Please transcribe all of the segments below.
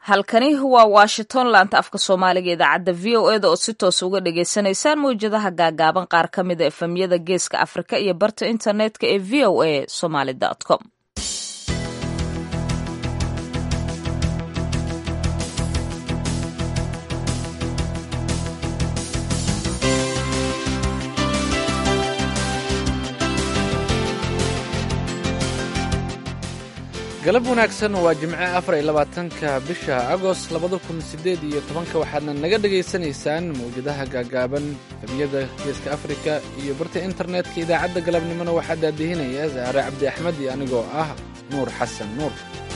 halkani waa washington laanta afka soomaaliga idaacadda v o eda oo si toos uga dhagaysanaysaan mawjadaha gaagaaban qaar ka mida efemyada geeska afrika iyo barta internetka ee v o a somaly com galab wanaagsan waa jimce afar iyo labaatanka bisha agost labada kun sideed iyo tobanka waxaadna naga dhegaysanaysaan mawjadaha gaagaaban efemyada geeska afrika iyo barta internetka idaacadda galabnimona waxaa daadihinaya saare cabdi axmed iyo anigoo ah nuur xasan nuur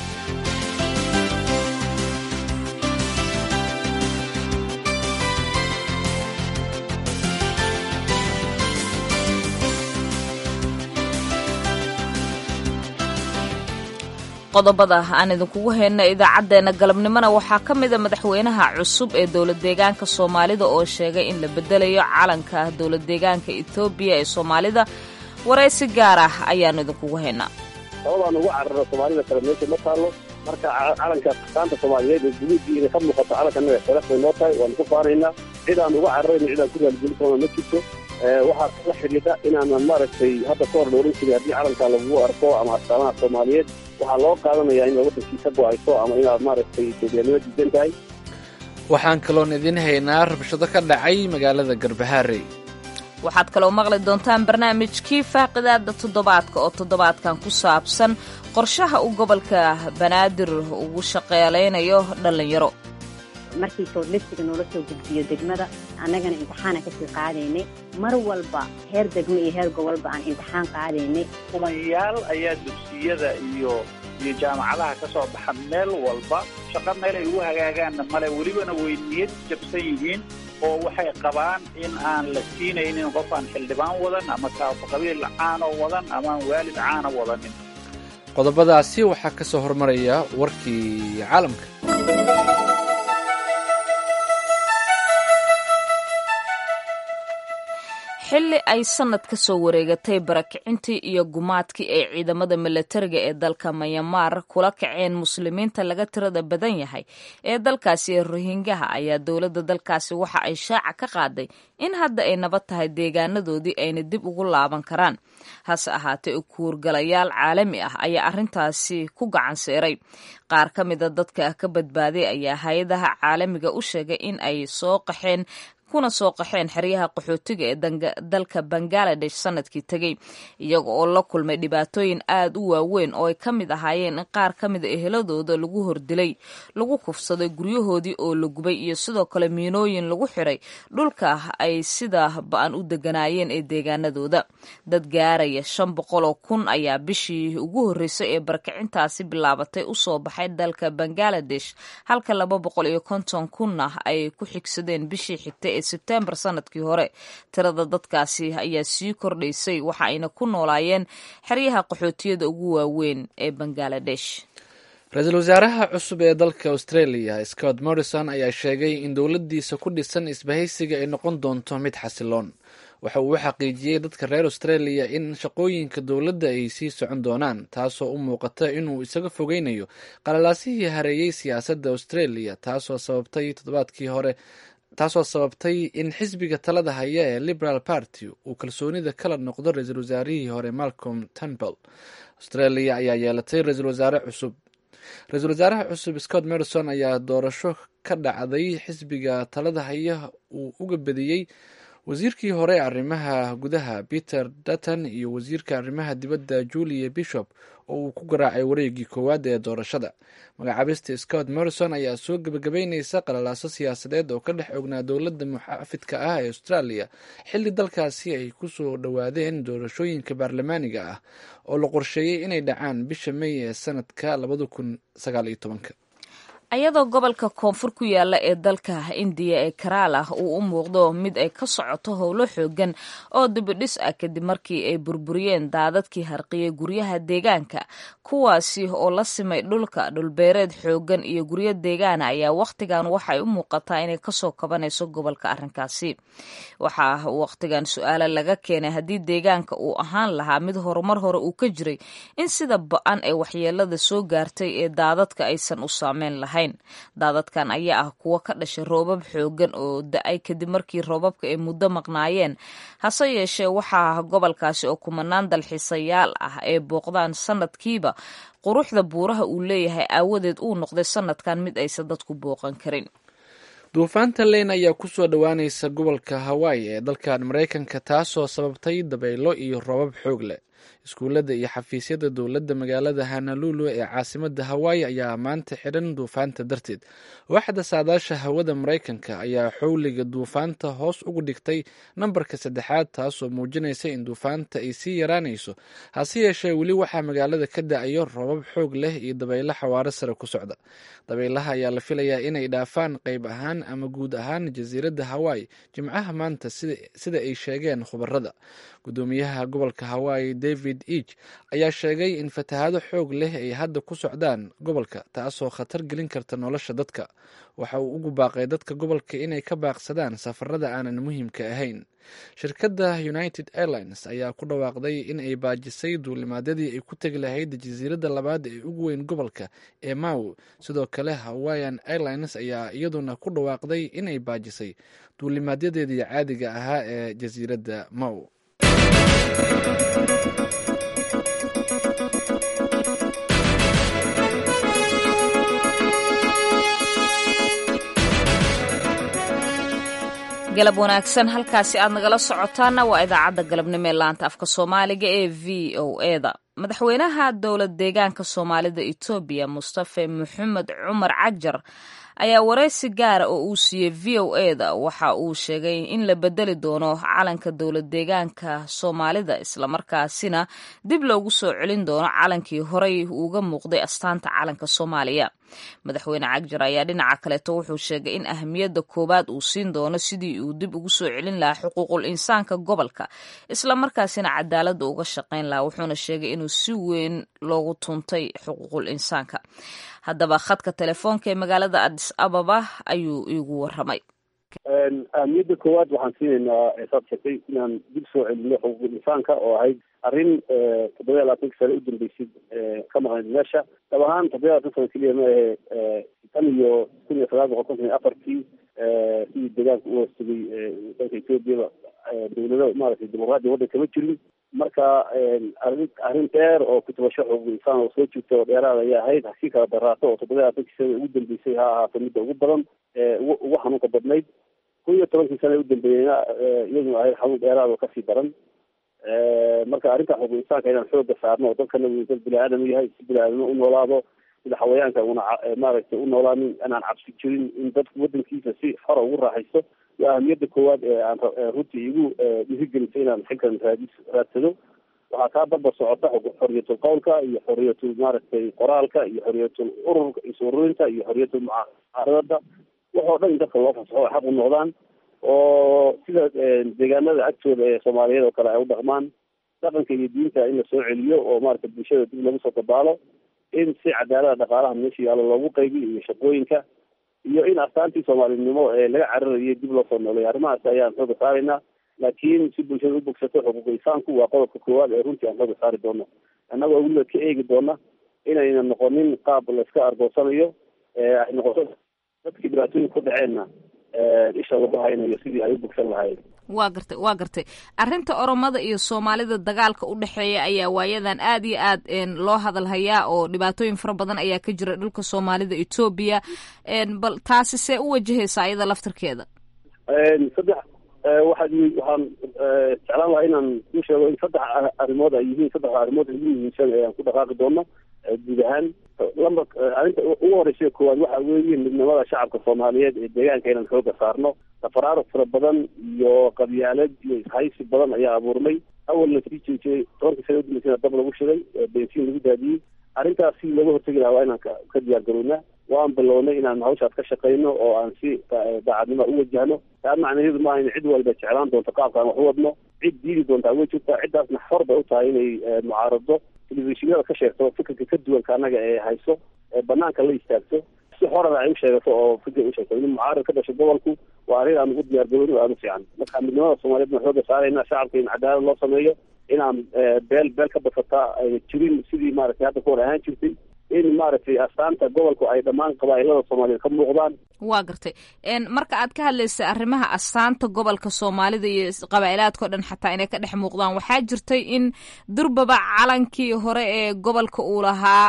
qodobada aan idinkugu hayna idaacaddeenna galabnimona waxaa ka mida madaxweynaha cusub ee dowlad deegaanka soomaalida oo sheegay in la bedelayo calanka dowlad deegaanka etoobiya ee soomaalida waraysi gaar ah ayaanu idinkugu haynaa sababaan ugu carara soomaalida kale meesha ma taallo marka calanka astaanta soomaaliyeed ee guduudiina ka muuqato calankannaga sharaf bay noo tahay waanu ku faanaynaa cid aan uga cararayno cid aan ku raalgelin karona ma jirto waxaa kala xidhiidha inaanan maaragtay hadda ka hor la ohan jiray haddii calankaa lagugu arko ama astaamaha soomaaliyeed waxaa loo qaadanayaa inaad waddankii ka go-ayso ama inaad maaragtay etoobiyanimo diidan tahay waxaan kaloon idiin haynaa rabshado ka dhacay magaalada garbahaarey waxaad kaloo maqli doontaan barnaamijkii faaqidaada toddobaadka oo toddobaadkan ku saabsan qorshaha uu gobolka banaadir ugu shaqeelaynayo dhallinyaro markii soodliftiga noola soo gudbiyo degmada annagana imtixaana kasii qaadaynay mar walba heer degmo iyo heer gobolba aan imtixaan qaadaynay kumanyaal ayaa dugsiyada iyo iyo jaamacadaha ka soo baxa meel walba shaqo meel ay ugu hagaagaanna male welibana way niyad jabsan yihiin oo waxay qabaan in aan la siinaynin qof aan xildhibaan wadan ama taafo qabiil caano wadan amaaan waalid caana wadanin qodobadaasi waxaa ka soo hormaraya warkii caalamka xilli ay sannad ka soo wareegatay barakicintii iyo gumaadkii ay ciidamada milatariga ee dalka mayamaar kula kaceen muslimiinta laga tirada badan yahay ee dalkaasi ee rohingaha ayaa dowladda dalkaasi waxa ay shaaca ka qaaday in hadda ay nabad tahay deegaanadoodii ayna dib ugu laaban karaan hase ahaatee kuurgalayaal caalami ah ayaa arrintaasi ku gacan seeray qaar ka mida dadka ka badbaaday ayaa hay-adaha caalamiga u sheegay in ay soo qaxeen kuna soo qaxeen xeryaha qaxootiga ee dalka bangaladesh sanadkii tegey iyaga oo la kulmay dhibaatooyin aad u waaweyn oo ay ka mid ahaayeen in qaar ka mida eheladooda lagu hordilay lagu kufsaday guryahoodii oo la gubay iyo sidoo kale miinooyin lagu xiray dhulka ay sida ba-an u deganaayeen ee deegaanadooda dad gaaraya shan boqol oo kun ayaa bishii ugu horreysay ee barkicintaasi bilaabatay usoo baxay dalka bangaladesh halka laba boqol iyo konton kunna ay ku xigsadeen bishii xigtay sebtembar sanadkii hore tirada dadkaasi ayaa sii kordhaysay waxa ayna ku noolaayeen xeryaha qaxootiyada ugu waaweyn ee bangaladesh ra-iisul wasaaraha cusub ee dalka australia scott morrison ayaa sheegay in dowladdiisa ku dhisan isbahaysiga ay noqon doonto mid xasiloon waxa uu u xaqiijiyey dadka reer australia in shaqooyinka dowladda ay sii socon doonaan taasoo u muuqata inuu isaga fogeynayo qalalaasihii hareeyey siyaasadda australia taasoo sababtay toddobaadkii hore taasoo sababtay in xisbiga talada haya ee liberal party uu kalsoonida kala noqdo ra-iisul wasaarihii hore malcolm turnbull australia ayaa yeelatay ra-iisul wasaare cusub ra-iisul wasaaraha cusub scott morrison ayaa doorasho ka dhacday xisbiga talada haya uu uga badiyey wasiirkii hore arrimaha gudaha peter dutton iyo wasiirka arrimaha dibadda julia bishop oo uu ku garaacay wareegii koowaad ee doorashada magacaabista scott morrison ayaa soo gebagabeyneysa qalalaaso siyaasadeed oo ka dhex ognaa dowladda muxaafidka ah ee australia xilli dalkaasi ay kusoo dhowaadeen doorashooyinka baarlamaaniga ah oo la qorsheeyey inay dhacaan bisha may ee sanadka labada kun sagaal iyo tobanka ayadoo gobolka koonfur ku yaala ee dalka indiya ee karaala uu u muuqdo mid ay ka socoto howlo xoogan oo dibidhis ah kadib markii ay burburiyeen daadadkii harqiyey guryaha deegaanka kuwaasi oo la simay dhulka dhulbeereed xoogan iyo guryo deegaana ayaa wakhtigan waxay u muuqataa inay kasoo kabanayso gobolka arrinkaasi waxaa wakhtigan su-aale laga keenay haddii deegaanka uu ahaan lahaa mid horumar hore uu ka jiray in sida ba-an ee waxyeelada soo gaartay ee daadadka aysan u saameyn lahayn lahayn daadadkan ayaa ah kuwo ka dhashay roobab xoogan oo da-ay kadib markii roobabka ay muddo maqnaayeen hase yeeshee waxaa gobolkaasi oo kumanaan dalxiisayaal ah ee booqdaan sanadkiiba quruxda buuraha uu leeyahay aawadeed uu noqday sanadkan mid aysan dadku booqan karin duufaanta leyn ayaa kusoo dhowaanaysa gobolka hawaii ee dalkan maraykanka taasoo sababtay dabaylo iyo roobab xoog leh iskuullada iyo xafiisyada dowladda magaalada hanalulu ee caasimada hawaayi ayaa maanta xidhan duufaanta darteed waaxda saadaasha hawada maraykanka ayaa xowliga duufaanta hoos ugu dhigtay nambarka saddexaad taasoo muujinaysa in duufaanta ay sii yaraanayso hase yeeshee weli waxaa magaalada ka da-ayo roobab xoog leh iyo dabaylo xawaaro sare ku socda dabaylaha ayaa la filayaa inay dhaafaan qayb ahaan ama guud ahaan jasiiradda hawaayi jimcaha maanta sida ay sheegeen khubarada gudoomiyaha gobolka hawaayi david eag ayaa sheegay in fatahaado xoog leh ay hadda ku socdaan gobolka taasoo khatar gelin karta nolosha dadka waxa uu ugu baaqay dadka gobolka inay ka baaqsadaan safarada aanan muhiimka ahayn shirkadda united airlines ayaa ku dhawaaqday in ay baajisay duulimaadyadii ay ku tegi lahayd jasiiradda labaad ee ugu weyn gobolka ee maw sidoo kale hawaian airlines ayaa iyaduna ku dhawaaqday inay baajisay duulimaadyadeedii caadiga ahaa ee jasiiradda maw galab wanaagsan halkaasi aad nagala socotaana waa idaacadda galabnimo ee laanta afka soomaaliga ee v o eda madaxweynaha dowlad deegaanka soomaalida etoobiya mustafe maxamed cumar cajar ayaa wareysi gaara oo uu siiyey v o eda waxa uu sheegay in la bedeli doono calanka dowlad deegaanka soomaalida islamarkaasina dib loogu soo celin doono calankii horey uga muuqday astaanta calanka soomaaliya madaxweyne cagjar ayaa dhinaca kaleeto wuxuu sheegay in ahamiyadda koowaad uu siin doono sidii uu dib ugu soo celin lahaa xuquuqul insaanka gobolka islamarkaasina cadaaladda uga shaqayn lahaa wuxuuna sheegay inuu si weyn loogu tuntay xuquuqul insaanka haddaba khadka telefoonka ee magaalada adis ababa ayuu iigu waramay ahamiyadda koowaad waxaan siinaynaa saad sheegtay inaan dib soo celino xuquuqul insaanka oo ahayd arrin toddoba iyo labaatanka sane u dambeysay ka maqnayd meesha dab ahaan toddoba iyo labatan sano keliya ma ahe tan iyo kun iyo sagaal boqol konton iyo afartii sidii deegaanka u hoostagay dalka ethoobiaba dawlado maaragtay dimuqraadiya waddanka ma jirin marka arrin arrin dheer oo kutubasho xuquuqul insaan oo soo jirta oo dheeraad ayay ahayd hasii kala daraato oo toddoba iyo labaatankii sane ugu dambeysay ha ahaato midda ugu badan ugu ugu xanuunka badnayd kun iyo tobankii sane u dambeeyeyna iyaduna ahayd xanuun dheeraad oo kasii daran marka arrinta xuquuq insaanka inaan xooga saarno oo dalkana uu dad bini aadam yahay si bini aadamno u noolaado sida xawayaanka una maaragtay u noolaanin inaan cabsi jirin in dadku waddankiisa si xora ugu raaxaysto waa ahamiyadda koowaad ee aan runtii igu dhiirigelisay inaan xilkan raadis raadsado waxaa kaa barbar socota xoriyatul qowlka iyo xoriyatul maaragtay qoraalka iyo xoriyatul ururka is ururinta iyo xoriyatul mucaaradada waxoo dhan in dadka loo fasaxo ay xaq u noqdaan oo sida deegaanada agtooda ee soomaaliyeed oo kale ay u dhaqmaan dhaqanka iyo diinta in la soo celiyo oo maaragtay bulshada dib lagu soo dabaalo in si cadaalada dhaqaalaha meesha yaallo loogu qaybiyo iyo shaqooyinka iyo in astaantii soomaalinimo ee laga cararayay dib loo soo nooleeyo arrimahaas ayaan xooga saaraynaa laakiin si bulshada u bogsato xuquuq insaanku waa qodobka koowaad ee runtii aan xooga saari doono annagoo weliba ka eegi doona inayna noqonin qaab layska argoosanayo ay noqoto dadkii dhibaatooyinka ku dhaceenna isha lagu haynayo sidii ay u bogsan lahaayeen waa gartay waa gartay arrinta oromada iyo soomaalida dagaalka u dhexeeya ayaa waayadan aad iyo aad loo hadalhayaa oo dhibaatooyin fara badan ayaa ka jira dhulka soomaalida etoobiya bal taasi see u wajahaysaa iyada laftarkeeda saddex waxaad waxaan jeclaan lahaa inaan ku sheego in saddex arrimood ay yihiin saddexda arrimood ugu muhiimsan ee aan ku dhaqaaqi doono guud ahaan lamba arrinta ugu horeysa koowaad waxa weeye midnimada shacabka soomaaliyeed ee deegaanka inaan xooga saarno tafaraaruq fara badan iyo qabyaalad iyo ishaysi badan ayaa abuurmay awalna sii jeejiyey tobankii sana udambeysana dab lagu shiday bensiin lagu daadiyey arrintaas si looga hortegi lahaa waa inaan ka diyaar garownaa waan bilownay inaan hawshaas ka shaqayno oo aan si daacadnimo u wajahno taa macnaheedu maaha in cid walba jeclaan doonto qaabkaan wax u wadno cid diidi doontaa way jirtaa ciddaasna xor bay u tahay inay mucaarado telefishinada ka sheegto fikirka ka duwanka annaga ee hayso ee banaanka la istaagto si xorana ay u sheegato oo fikir u sheegto in mucaarad ka dhasho gobolku waa arrin aan ugu diyaar garowno aada u fiican marka midnimada soomaaliyeed baan xooga saarayna shacabka in cadaalad loo sameeyo inaan beel beel ka basataa ayna jirin sidii maaragtay hadda kahor ahaan jirtay in maaragtay astaanta gobolku ay dhammaan qabaa'ilada soomaaliyeed ka muuqdaan waa gartay marka aad ka hadlaysay arrimaha astaanta gobolka soomaalida iyo qabaa'ilaadka o dhan xataa inay ka dhex muuqdaan waxaa jirtay in durbaba calankii hore ee gobolka uu lahaa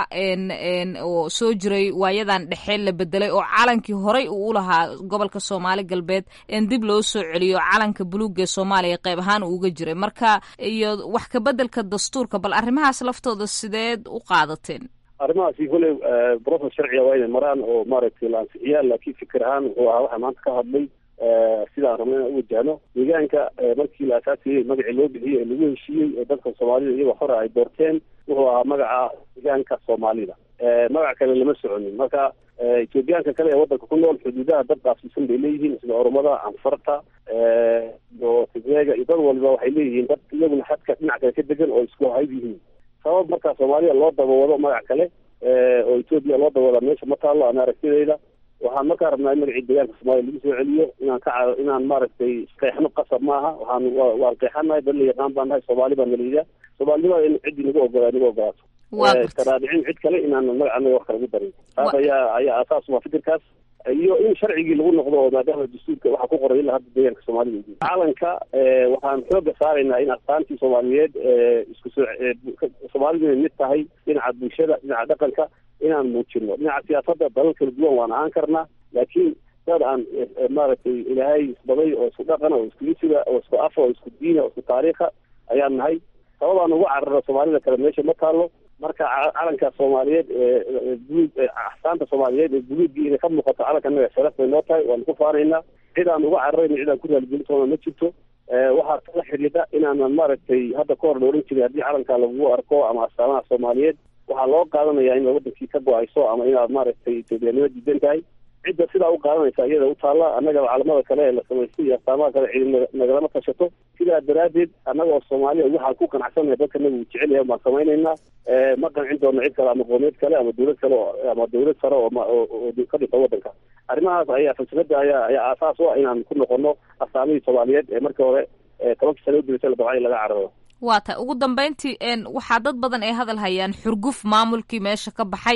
oo soo jiray waayadan dhexe la bedelay oo calankii horey uu u lahaa gobolka soomaali galbeed dib loo soo celiyo calanka buluuga ee soomaaliya qayb ahaan uu uga jiray marka iyo wax kabedelka dastuurka bal arrimahaas laftooda sideed u qaadateen arrimahaasi koley brofes sharciga waa inay maraan oo maaragtay la ansixiyaan laakiin fikir ahaan wuxuu ahaa waxaa maanta ka hadlay sidaan rabna inaan u wajahno deegaanka markii la asaasiyey magacii loo bixiyey ee lagu heshiiyey ee dadka soomaalida iyagoo hore ay doorteen wuxuu ahaa magaca deegaanka soomaalida magac kale lama soconin marka etoobiyaanka kale ee waddanka ku nool xuduudaha dad dhaafsiisan bay leeyihiin sida oromada anfarta iyo tigreega iyo dad waliba waxay leeyihiin dad iyaguna xadka dhinac kale ka degan oo isku hayb yihiin sabab markaa soomaalida loo dabawado magac kale oo etoobiya loo dabawadaa meesha ma taallo ana aragtidayda waxaan markaa rabnaa in magacii deegaanka soomaliya lagu soo celiyo inaan ka inaan maaragtay qeexno qasab maaha waxaan waan qeexanahay dad la yaqaan baan nahay soomaali baan naliida soomaalinimada in ciddii nagu ogola nagu ogolaato iskaraadicin cid kale inaan magaca anaga wax kale gu darin taas ayaa ayaa asaas waa fikirkaas iyo in sharcigii lagu noqdo oo maadaama dastuurka waxaa ku qoray ilaa hadda deegaanka soomaalida calanka waxaan xooga saaraynaa in astaantii soomaaliyeed isku soo soomaalidu inay mid tahay dhinaca bulshada dhinaca dhaqanka inaan muujino dhinaca siyaasadda dalal kala duwan waan ahaan karnaa laakiin dad aan maaragtay ilaahay isbaday oo isku dhaqana oo isku isiga oo isku afa oo isku diina oo isku taariikha ayaan nahay sababaan ugu carara soomaalida kale meesha ma taalo marka calanka soomaaliyeed buluug axsaanta soomaaliyeed ee buluuggii inay ka muuqato calanka naga sharaf bay noo tahay waanu ku faanaynaa cid aan uga cararayno cid aan ku raaligelin doona ma jirto waxaa kala xidhiidha inaanan maaragtay hadda ka hor la ohan jiray haddii calanka lagu arko ama astaamaha soomaaliyeed waxaa loo qaadanayaa in wadankii ka go-ayso ama inaad maaragtay etoobiyanimo diidan tahay cidda sidaa u qaadanaysa iyada u taalla annaga calamada kale ee la samaystay iyo astaamaha kale cidi nagalama tashato sidaa daraaddeed annaga oo soomaaliya waxaan ku qanacsannahay dadka naga uu jecel yahay baan samaynaynaa ma qancin doono cid kale ama qoomeed kale ama dawlad kale ama dawlad sare oo ka dhisa waddanka arrimahaas ayaa falsafada ayaa ayaa aasaas u ah inaan ku noqono astaamihii soomaaliyeed ee markii hore tobankii sano udibasa la dabcay laga cararo waa tahay ugu dambeyntii waxaa dad badan ay hadal hayaan xurguf maamulkii meesha ka baxay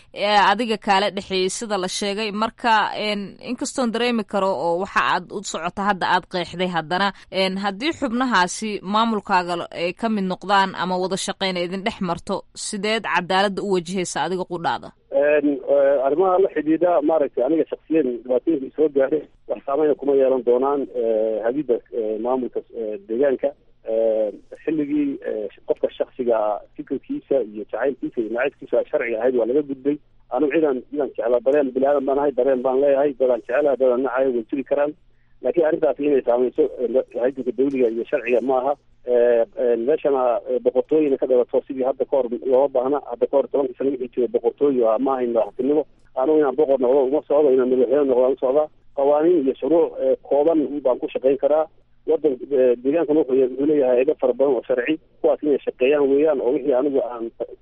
adiga kaala dhexeeyey sida la sheegay marka inkastoon dareemi karo oo waxa aad u socota hadda aad qeexday haddana haddii xubnahaasi maamulkaaga ay ka mid noqdaan ama wada shaqeyna idin dhex marto sideed cadaaladda u wajahaysa adiga qudhaada arrimaha la xidhiidha maaragtay aniga shaksiyan dhibaatooyinka isoo gaadhay wax saameyna kuma yeelan doonaan hadida maamulka deegaanka xilligii qofka shaksiga fikirkiisa iyo jacaylkiisa iyo nacaybkiisa sharciga ahayd waa laga gudbay anigu cidaan cidaan jeclaa dareen bini aadan baan ahay dareen baan leeyahay dadaan jecelaha dadaan nacayo way jiri karaan laakiin arrintaasi inay saameyso haydanka dawliga iyo sharciga ma aha meeshana boqortooyina ka dhalato sidii hadda ka hor looma baahna hadda ka hor tobankii sana wixii jiray boqortooyo ah ma ahayn madaxtinimo anigu inaan boqor noqdo uma socdo inaan madaxweyne noqdo u socdaa qawaaniin iyo shuruuc kooban baan ku shaqayn karaa wadan deegaankan wuxuu wuxuu leeyahay eega fara badan oo sharci kuwaas inay shaqeeyaan weeyaan oo wixii anigu aan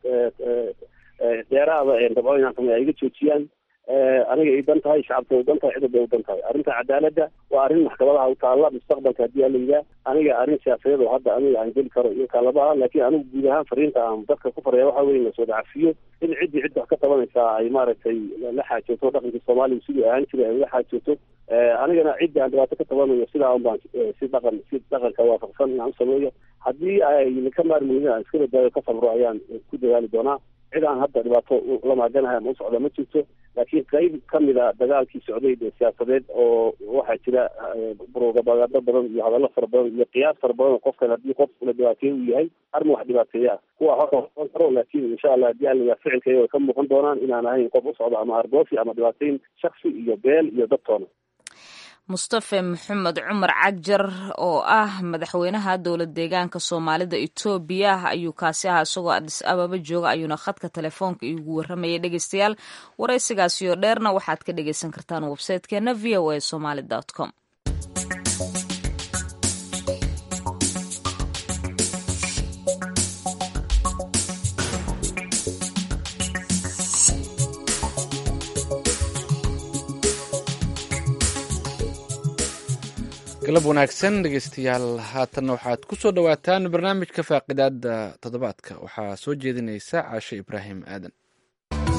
dheeraada dabco inaan samey ay iga joojiyaan aniga ay dan tahay shacabka ay dan tahay cidda bay u dan tahay arrinta cadaaladda waa arrin maxkamadaha u taalla mustaqbalka haddii aa la yidhaha aniga arrin siyaasadeed oo hadda aniga aan geli karo iyo kaalaba ah laakiin anigu guud ahaan fariinta aan dadka ku faraya waxa weye in lasoo dhacafiyo in ciddii cidda wax ka tabanaysaa ay maaragtay la xaajooto dhaqankii soomaaliya siduu ahaan jiray ay la xaajooto anigana ciddii aan dhibaato ka tabanayo sidaa un baan si dhaqan si dhaqanka waafaqsan inaan u sameeyo haddii ay ka maarmeynin aan iska badaayo ka sabro ayaan ku dadaali doonaa cid aan hadda dhibaato la maaganahay ama u socda ma jirto laakiin qayb kamid a dagaalkii socday ee siyaasadeed oo waxaa jira propagando badan iyo hadallo fara badan iyo qiyaas fara badan oo qofkan haddii qof la dhibaateeye uu yahay arma wax dhibaateeya ah kuwa hora noqon karo laakiin insha allah haddii aan layaa ficilkayga way ka muuqan doonaan inaan ahayn qof u socdo ama arboosi ama dhibaateyn shaksi iyo beel iyo dadtoona mustafe maxamed cumar cagjar oo ah madaxweynaha dowlad deegaanka soomaalida etoobiya ayuu kaasi ahaa isagoo adis ababa jooga ayuuna khadka telefoonka iigu waramayay dhegeystayaal waraysigaasi oo dheerna waxaad ka dhegeysan kartaan websaytekeena v o a somaly com galab wanaagsan dhegeystayaal haatanna waxaad ku soo dhowaataan barnaamijka faaqidaada toddobaadka waxaa soo jeedinaysa caashe ibraahim aadan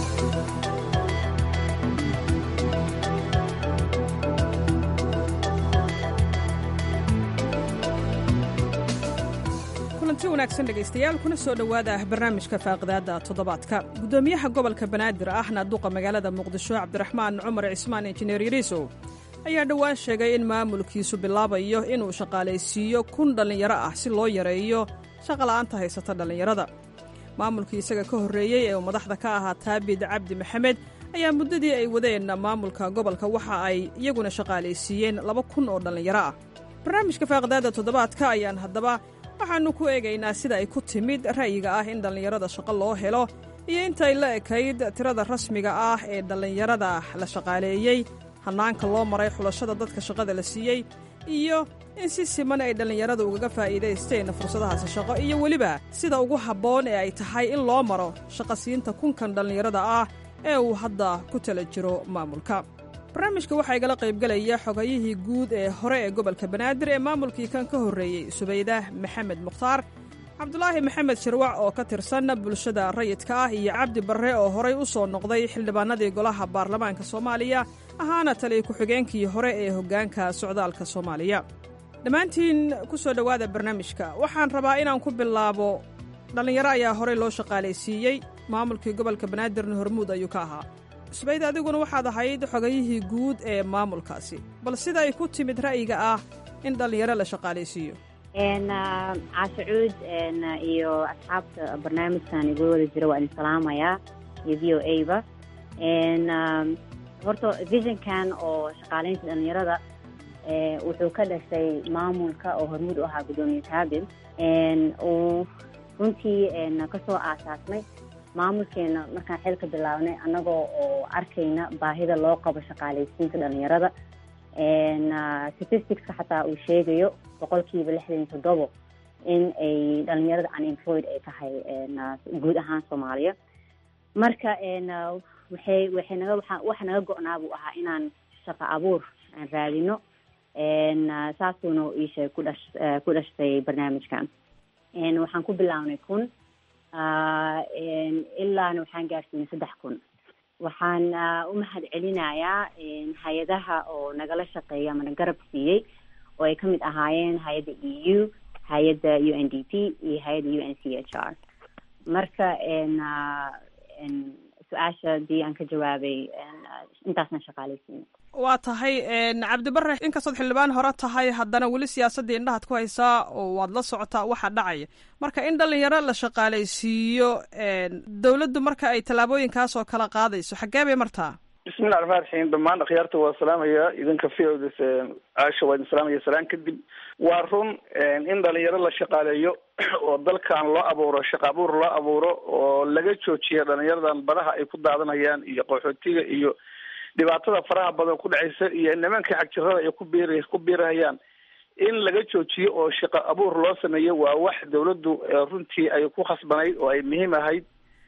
kulanti wanaagsan dhegaystayaal kuna soo dhowaada barnaamijka faaqidaadda toddobaadka guddoomiyaha gobolka banaadir ahna duqa magaalada muqdisho cabdiraxmaan cumar cismaan injineer yariisow ayaa dhowaan sheegay in maamulkiisu bilaabayo inuu shaqaalaysiiyo kun dhallinyaro ah si loo yareeyo shaqala'aanta haysata dhallinyarada maamulkii isaga ka horreeyey ee uu madaxda ka ahaa taabid cabdi maxamed ayaa muddadii ay wadeen maamulka gobolka waxa ay iyaguna shaqaalaysiiyeen laba kun oo dhallinyaro ah barnaamijka faaqidaadda toddobaadka ayaan haddaba waxaannu ku eegaynaa sida ay ku timid ra'yiga ah in dhallinyarada shaqo loo helo iyo intay la ekayd tirada rasmiga ah ee dhallinyarada la shaqaaleeyey hannaanka loo maray xulashada dadka shaqada la siiyey iyo in si siman ay dhallinyarada ugaga faa'iidaysteen fursadahaasi shaqo iyo weliba sida ugu habboon ee ay tahay in loo maro shaqasiinta kunkan dhallinyarada ah ee uu hadda ku tala jiro maamulka barnaamijka waxaa igala qaybgelaya xogayihii guud ee hore ee gobolka banaadir ee maamulkii kan ka horreeyey subaydah maxamed mukhtaar cabdulaahi maxamed shirwac oo ka tirsan bulshada rayidka ah iyo cabdi barre oo horay u soo noqday xildhibaanadii golaha baarlamaanka soomaaliya ahaana taliya ku-xigeenkii hore ee hoggaanka socdaalka soomaaliya dhammaantiin ku soo dhowaada barnaamijka waxaan rabaa inaan ku bilaabo dhallinyaro ayaa horey loo shaqaalaysiiyey maamulkii gobolka banaadirna hormuud ayuu ka ahaa subayd adiguna waxaad ahayd xogayihii guud ee maamulkaasi bal sida ay ku timid ra'yiga ah in dhallinyaro la shaqaalaysiiyo caashacuud iyo asxaabta barnaamijkan igu wada jira waa idin salaamayaa iyo v o a ba horta visionkan oo shaqaalaynta dhallinyarada wuxuu ka dhashay maamulka oo hormuud u ahaa guddoomiye taabil uu runtii kasoo aasaasnay maamulkeena markaan xilka bilaabnay annagoo oo arkayna baahida loo qabo shaqaalaysiinta dhalinyarada statisticska xataa uu sheegayo boqolkiiba lixdan iyo toddobo in ay dhalinyarada unemployed ay tahay guud ahaan soomaaliya marka waxay waxay naga waa waxa naga go-naa buu ahaa inaan shaqo abuur aan raadino saasuuna iisheeg ku dhash ku dhashtay barnaamijkan waxaan ku bilaabnay kun ilaana waxaan gaarsiinay saddex kun waxaan u mahad celinayaa hay-adaha oo nagala shaqeeya ama na garab siiyey oo ay kamid ahaayeen hay-adda e u hay-adda u n d p iyo hay-adda u n c h r marka su-aasha hadii aan ka jawaabay intaasna shaqaalaysiina waa tahay cabdibare inkastood xildhibaan hore tahay haddana weli siyaasaddii indhahaad ku haysaa oo waad la socotaa waxa dhacaya marka in dhalinyaro la shaqaalaysiiyo dowladdu marka ay tallaabooyinkaas oo kala qaadayso xaggee bay martaa bismillahi raxmaan raxiim dhammaan akhyaarta waa salaamaya idinka v o caasha waa idin salaamaya salaan kadib waa run in dhalinyaro la shaqaaleeyo oo dalkan loo abuuro shaqa abuur loo abuuro oo laga joojiya dhalinyaradan badaha ay ku daadanayaan iyo qaxootiga iyo dhibaatada faraha badan ku dhacaysa iyo nimanka xagjirada ay ku biir ku biirahayaan in laga joojiyo oo shaqo abuur loo sameeyo waa wax dawladdu runtii ay ku khasbanayd oo ay muhiim ahayd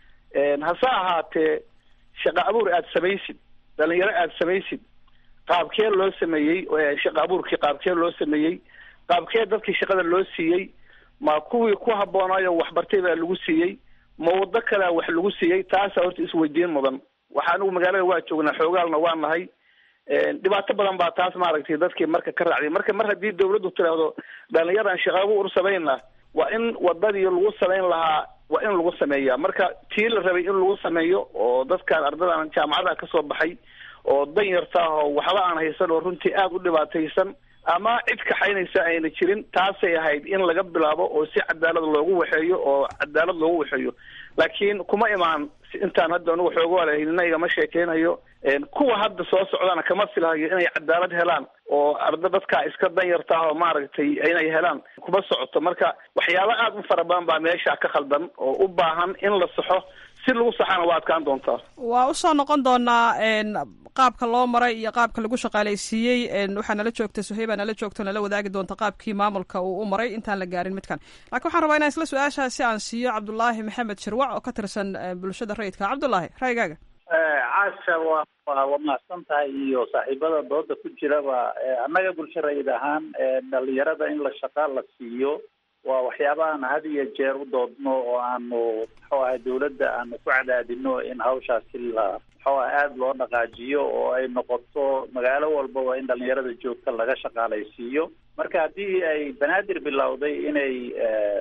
hase ahaatee shaqa abuur aada samaysid dhalinyaro aada samaysid qaabkee loo sameeyey shaqa abuurkii qaabkee loo sameeyey qaabkee dadkii shaqada loo siiyey ma kuwii ku haboonaayo waxbartay baa lagu siiyey ma waddo kalea wax lagu siiyey taasa horta isweydiin mudan waxa anigu magaalada waa joognaa xoogaalna waa nahay dhibaato badan baa taas maaragtay dadkii marka ka raacday marka mar haddii dawladdu tiraahdo dhalinyaran shaqa abuur samayna waa in wadadii lagu samayn lahaa waa in lagu sameeyaa marka tii la rabay in lagu sameeyo oo dadkan ardadan jaamacadaha kasoo baxay oo danyarta ah oo waxba aan haysan oo runtii aada u dhibaataysan ama cid kaxaynaysa ayna jirin taasay ahayd in laga bilaabo oo si cadaalad loogu waxeeyo oo cadaalad loogu waxeeyo laakiin kuma imaan intaan hadda anigu xoogoalahaynina igama sheekeynayo kuwa hadda soo socdana kama filahayo inay cadaalad helaan oo arda dadkaa iska danyarta ah oo maaragtay inay helaan kuma socoto marka waxyaaba aada u fara badan baa meesha ka khaldan oo u baahan in la saxo si lagu saxana waa adkaan doontaa waa usoo noqon doonaa qaabka loo maray iyo qaabka lagu shaqaalaysiiyey waxaa nala joogta suheyba nala joogto nala wadaagi doonta qaabkii maamulka uu u maray intaan la gaarin midkan laakiin waxaan rabaa inaan isla su-aashaasi aan siiyo cabdulaahi maxamed shirwac oo ka tirsan bulshada rayidka cabdulaahi raygaaga caasha waa waa waa mahadsan tahay iyo saaxiibada dooda ku jiraba annaga bulsho rayid ahaan dhalinyarada in la shaqaa la siiyo waa waxyaabahan had iyo jeer u doodno oo aanu muxuu ahay dawladda aanu ku cadaadino in hawshaasi la muxuu ah aada loo dhaqaajiyo oo ay noqoto magaalo walbaba in dhalinyarada joogta laga shaqaalaysiiyo marka haddii ay banaadir bilowday inay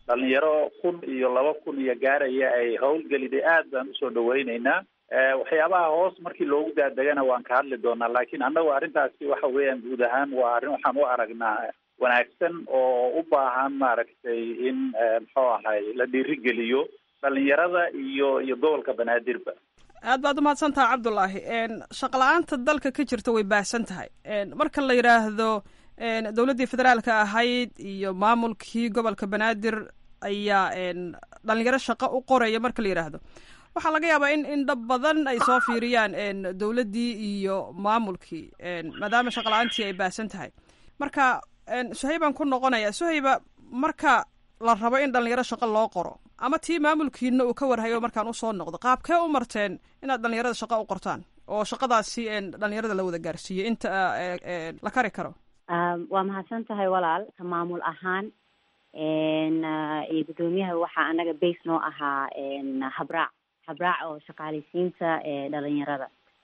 dhalinyaro kun iyo laba kun iyo gaaraya ay howlgeliday aad baan usoo dhaweyneynaa waxyaabaha hoos markii loogu daadegana waan ka hadli doonaa laakiin annagu arrintaasi waxa weeyaan guud ahaan waa arrin waxaan u aragnaa wanaagsan oo u baahan maaragtay in muxuu ahay la dhiirigeliyo dhalinyarada iyo iyo gobolka banaadirba aad baad umahadsan tahay cabdulaahi shaqla-aanta dalka ka jirta way baahsan tahay marka la yidhaahdo dowladdii federaalka ahayd iyo maamulkii gobolka banaadir ayaa dhalinyaro shaqo u qoraya marka la yidhaahdo waxaa laga yaabaa in in dhab badan ay soo fiiriyaan dowladdii iyo maamulkii maadaama shaqla-aantii ay baahsan tahay marka suhaybaan ku noqonaya suhayba marka la rabo in dhalinyaro shaqo loo qoro ama tii maamulkiina uu ka warhayo markaan usoo noqdo qaabkee u marteen inaad dhalinyarada shaqo u qortaan oo shaqadaasi dhalinyarada la wada gaarsiiyo inta la kari karo waa mahadsan tahay walaal ka maamul ahaan iyo guddoomiyaha waxaa anaga base noo ahaa habraac habraac oo shaqaaleysiinta dhalinyarada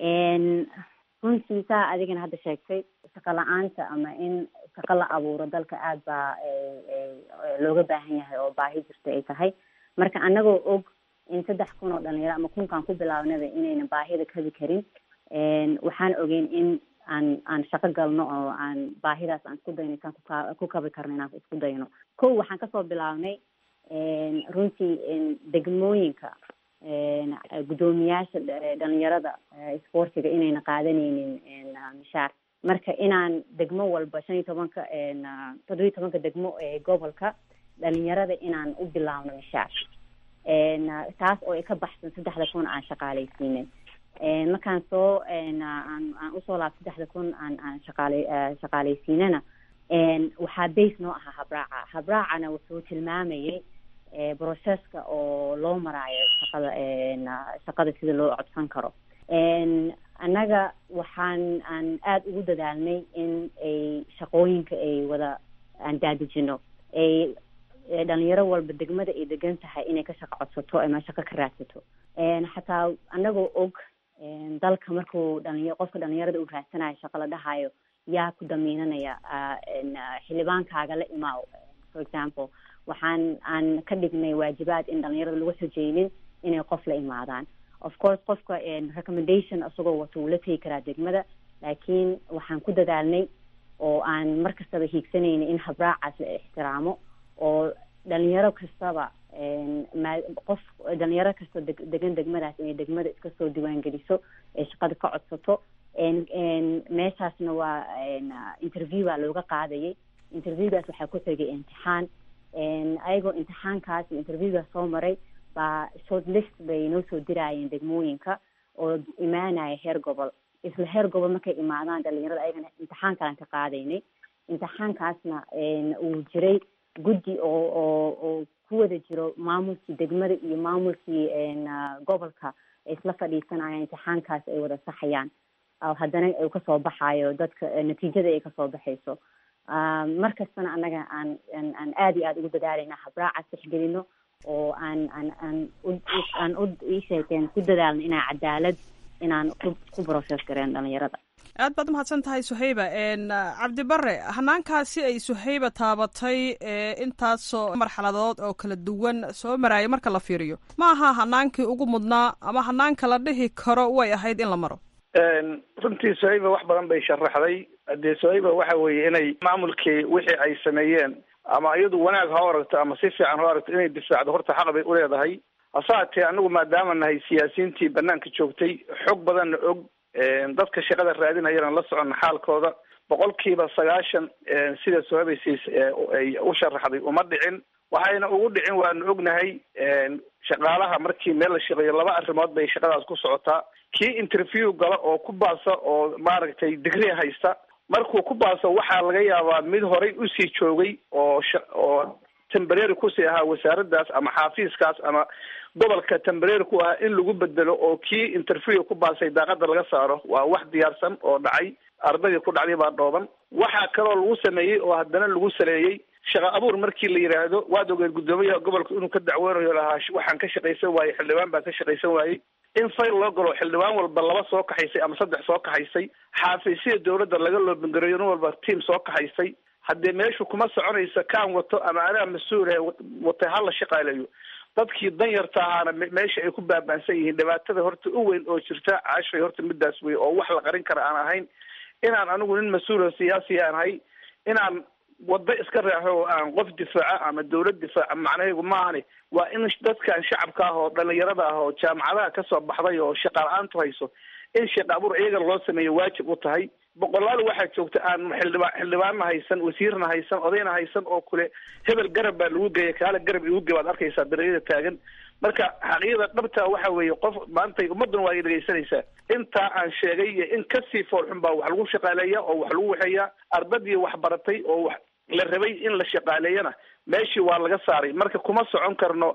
runtii saa adigana hadda sheegtay shaqo la-aanta ama in shaqo la abuuro dalka aad baa looga baahan yahay oo baahi jirta ay tahay marka anagoo og in saddex kun oo dhalinyaro ama kunkaan ku bilaabnaba inayna baahida kabi karin waxaan ogeyn in aan aan shaqo galno oo aan baahidaas aan isku dayno isaan kuka ku kabi karno inaan isku dayno ko waxaan kasoo bilaabnay runtii degmooyinka guddoomiyaasha dhalinyarada isboortiga inayna qaadanaynin mishaar marka inaan degmo walba shan iyo tobanka toddobiyo tobanka degmo ee gobolka dhalinyarada inaan u bilaabno mishaar taas oo ay ka baxsan saddexda kun aan shaqaaleysiinin markaan soo aan aan usoo laab saddexda kun aan aan shaqaale shaqaaleysiinana waxaa base noo ahaa habraaca habraacana wuxuu tilmaamayay processka oo loo maraayo shaqada shaqada sida loo codsan karo annaga waxaan aan aada ugu dadaalnay in ay shaqooyinka ay wada aan daadejino ay dhalinyaro walba degmada ay degan tahay inay ka shaqo codsato ama shaqo ka raadsato xataa annagoo og dalka markuu dhalinya qofka dhalinyarada u raadsanayo shaqo la dhahayo yaa ku damiinanaya xildhibaankaaga la imaaw for example waxaan aan ka dhignay waajibaad in dhalinyarada lagu xojeynin inay qof la imaadaan of course qofka recommendation isagoo wato wuu la tegi karaa degmada laakiin waxaan ku dadaalnay oo aan mar kastaba hiigsanayna in habraacaas la ixtiraamo oo dhalinyaro kastaba ma qof dhalinyaro kasta deg degan degmadaas inay degmada iska soo diiwaangeliso ee shaqada ka codsato meeshaasna waa interview baa looga qaadayay interviewgaas waxaa ku tegay imtixaan ayagoo imtixaankaas iyo interviewgaas soo maray baa short list bay noo soo diraayeen degmooyinka oo imaanaya heer gobol isla heer gobol markay imaadaan dhalinyarada ayagana imtixaan kalaan ka qaadaynay imtixaankaasna uu jiray guddi oo oo oo ku wada jiro maamulkii degmada iyo maamulkii gobolka ay isla fadhiisanayaan imtixaankaas ay wada saxayaan haddana uu kasoo baxayo dadka natiijada ay kasoo baxayso mar kastana annaga aan aan aada iyo aada ugu dadaalayna habraacaas tixgelino oo aan aan aan aan u isheekeen ku dadaalno inaan cadaalad inaan ku ku process gareen dhalinyarada aad baad umahadsan tahay suhayba cabdibare hanaankaasi ay suhayba taabatay intaasoo marxaladood oo kala duwan soo maraya marka la fiiriyo ma aha hanaankii ugu mudnaa ama hanaanka la dhihi karo way ahayd in la maro runtii suhayba wax badan bay sharaxday dee suhayba waxa weeye inay maamulkii wixii ay sameeyeen ama iyadu wanaag ha aragto ama si fiican ha aragto inay difaacdo horta xaq bay uleedahay hase haatee anigu maadaama nahay siyaasiyiintii banaanka joogtay xog badanna og dadka shaqada raadinayana la soconna xaalkooda boqolkiiba sagaashan sida sohabaysiis ay u sharaxday uma dhicin waxayna ugu dhicin waanu ognahay shaqaalaha markii meel la shaqeeyo laba arrimood bay shaqadaas ku socotaa kii interview gala oo ku baasa oo maaragtay digri haysta markuu ku baaso waxaa laga yaabaa mid horay usii joogay oo oo tembrary kusii ahaa wasaaraddaas ama xaafiiskaas ama gobolka tembrary ku ahaa in lagu bedelo oo kii interview ku baasay daaqada laga saaro waa wax diyaarsan oo dhacay ardaydii ku dhacday baa dhooban waxaa kaloo lagu sameeyey oo haddana lagu saleeyey shaqa abuur markii la yidhaahdo waad ogeed guddoomiyaha gobolka inuu ka dacweynayo lahaa waxaan ka shaqaysan waayey xildhibaan baa ka shaqaysan waayey in fayl loo galo xildhibaan walba laba soo kaxaysay ama saddex soo kaxaysay xaafiisyada dawladda laga loobangareeyo nin walba tiam soo kaxaysay haddee meeshu kuma soconaysa kaan wato ama anaa mas-uulahe watay hala shaqaaleeyo dadkii danyarta ahaana meesha ay ku baabaansan yihiin dhibaatada horta u weyn oo jirta caashay horta midaas wey oo wax la qarin kara aan ahayn inaan anigu nin mas-uula siyaasi aan ahay inaan waddo iska raaxo oo aan qof difaaca ama dawlad difaaca macnahaygu maahani waa in dadkan shacabka ah oo dhalinyarada ah oo jaamacadaha kasoo baxday oo shaqa la-aantu hayso in shaqa abuur iyaga loo sameeyo waajib u tahay boqolaal waxaa joogta aan xildhibaa xildhibaanna haysan wasiirna haysan odayna haysan oo kule hebel garab baa lagu geeya kaale garab igu ge baad arkaysaa dareeyada taagan marka xaqiiqda dhabta waxa weeye qof maantay ummaduna waa ay dhegaysanaysaa intaa aan sheegay iyo in kasii foolxun baa wax lagu shaqaaleeya oo wax lagu waxeeyaa ardadii wax baratay oo wax la rabay in la shaqaaleeyana meeshii waa laga saaray marka kuma socon karno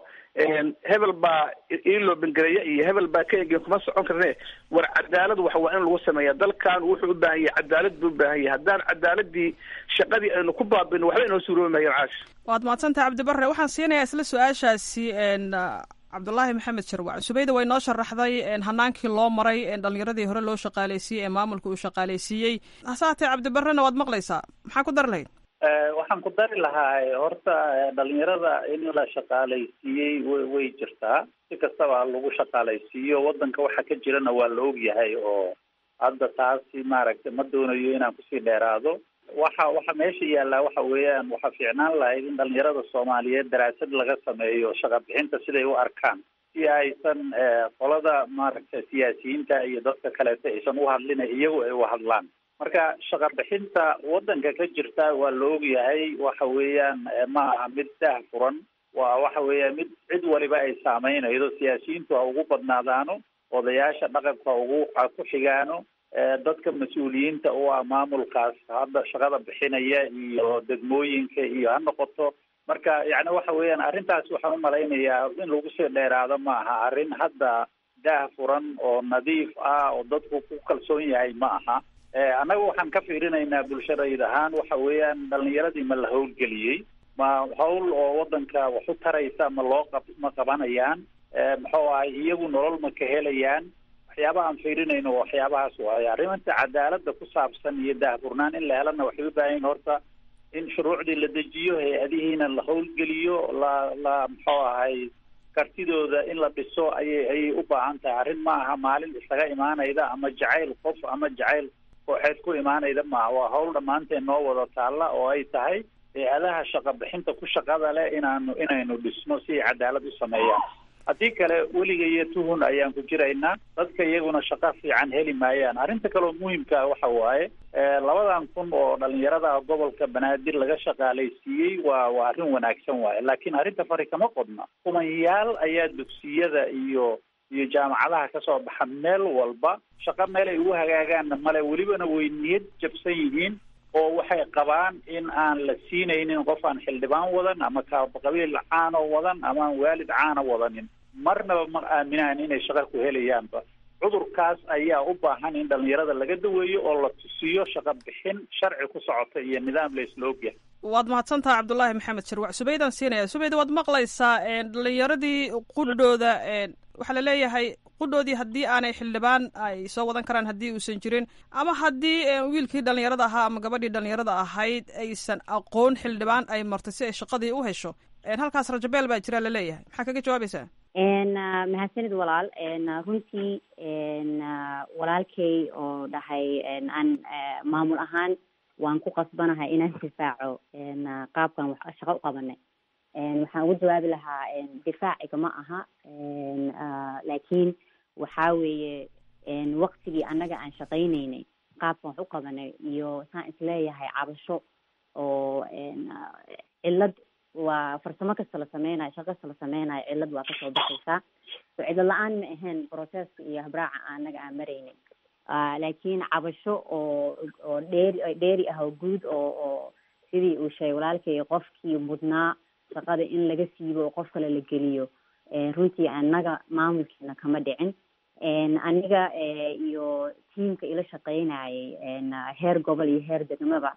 hebel baa iiloo bengareeya iyo hebel baa ka egeen kuma socon karne war cadaalad wax waa in lagu sameeya dalkan wuxuu u baahan yahay cadaalad buu u baahan yahay haddaan cadaaladii shaqadii aynu ku baabino waxba inoo suuroobi maayeen caash waad mahadsantahay cabdibarre waxaan siinayaa isla su-aashaasi cabdulaahi maxamed sharwac subayda way noo sharaxday hanaankii loo maray dhalinyaradii hore loo shaqaaleysiiyey ee maamulka uu shaqaaleysiiyey hase haatee cabdibarrena waad maqlaysaa maxaa ku dari lahayd waxaan ku dari lahaa horta dhalinyarada in la shaqaalaysiiyey w way jirtaa si kastaba lagu shaqaalaysiiyo wadanka waxa ka jirana waa la ogyahay oo hadda taasi maaragtay ma doonayo inaan kusii dheeraado waxa waxa meesha yaallaa waxa weeyaan waxaa fiicnaan lahayd in dhalinyarada soomaaliyeed daraasad laga sameeyo shaqa bixinta siday u arkaan si aysan qolada maaragtay siyaasiyiinta iyo dadka kaleeto aysan u hadlina iyagu ay u hadlaan marka shaqa bixinta wadanka ka jirta waa la ogyahay waxa weeyaan ma aha mid daah furan waa waxa weeya mid cid waliba ay saameynaydo siyaasiyiintu ha ugu badnaadaano odayaasha dhaqanka ugu ha ku xigaano dadka mas-uuliyiinta u ah maamulkaas hadda shaqada bixinaya iyo degmooyinka iyo ha noqoto marka yacni waxa weeyaan arrintaas waxaan umalaynayaa in lagu sii dheeraado ma aha arrin hadda daah furan oo nadiif ah oo dadku ku kalsoon yahay ma aha annaga waxaan ka fiirinaynaa bulshadayd ahaan waxa weeyaan dhalinyaradii ma la howlgeliyey ma hawl oo wadanka wax u taraysa ma loo qab ma qabanayaan muxuu ahay iyagu nolol ma ka helayaan waxyaabaha aan fiirinayno waxyaabahaas waaye arrimanta cadaalada ku saabsan iyo daahfurnaan in la helana waxay u baahan yihin horta in shuruucdii la dejiyo hay-adihiina la howlgeliyo la la muxuu ahay kartidooda in la dhiso ayay ayay u baahan tahay arrin ma aha maalin isaga imaanayda ama jacayl qof ama jacayl kooxeed ku imaanayda maaha waa hawl dhammaanteen noo wada taalla oo ay tahay hay-adaha shaqa bixinta ku shaqada leh inaanu inaynu dhisno si ay cadaalad u sameeyaan haddii kale weliga iyo tuhun ayaan ku jiraynaa dadka iyaguna shaqo fiican heli maayaan arrinta kaleo muhimkaa waxa waaye labadan kun oo dhalinyarada gobolka banaadir laga shaqaalaysiiyey waa waa arrin wanaagsan waaye laakiin arrinta fari kama qodna kumanyaal ayaa dugsiyada iyo iyo jaamacadaha kasoo baxa meel walba shaqo meel ay ugu hagaagaanna male welibana way niyad jabsan yihiin oo waxay qabaan in aan la siinaynin qof aan xildhibaan wadan ama qabiil caano wadan ama aan waalid caana wadanin marnaba ma aaminaan inay shaqo ku helayaanba cudurkaas ayaa u baahan in dhalinyarada laga daweeyo oo la tusiyo shaqo bixin sharci ku socota iyo nidaam la isla ogyahay waad mahadsantaha cabdulaahi maxamed sharwac subaydaan siinaya subayda waad maqlaysaa dhalinyaradii qudhooda waxaa la leeyahay qudhoodii haddii aanay xildhibaan ay soo wadan karaan haddii uusan jirin ama haddii wiilkii dhalinyarada ahaa ama gabadhii dhalinyarada ahayd aysan aqoon xildhibaan ay martay si ay shaqadii u hesho halkaas rajabeel baa jira la leeyahay maxaa kaga jawaabaysaa mahadsanid walaal runtii walaalkay oo dhahay aan maamul ahaan waan ku qasbanahay inaan difaaco qaabkan shaqo u qabanay waxaan ugu jawaabi lahaa difaaciga ma aha laakiin waxaa weeye waktigii annaga aan shaqaynaynay qaabkan wax u qabanay iyo saan isleeyahay cabasho oo cillad waa farsamo kasta la sameynayo shaqo kasta la sameynayo cillad waa kasoo baxaysaa so cillad la-aan ma ahayn processka iyo habraaca annaga aan maraynin laakiin cabasho oo oo dheeri dheeri ah oo guud oo oo sidii uu sheegay walaalkay qofkii mudnaa shaqada in laga siibo oo qof kale la geliyo runtii annaga maamulkiina kama dhicin aniga iyo tiamka ila shaqeynayay heer gobol iyo heer degmaba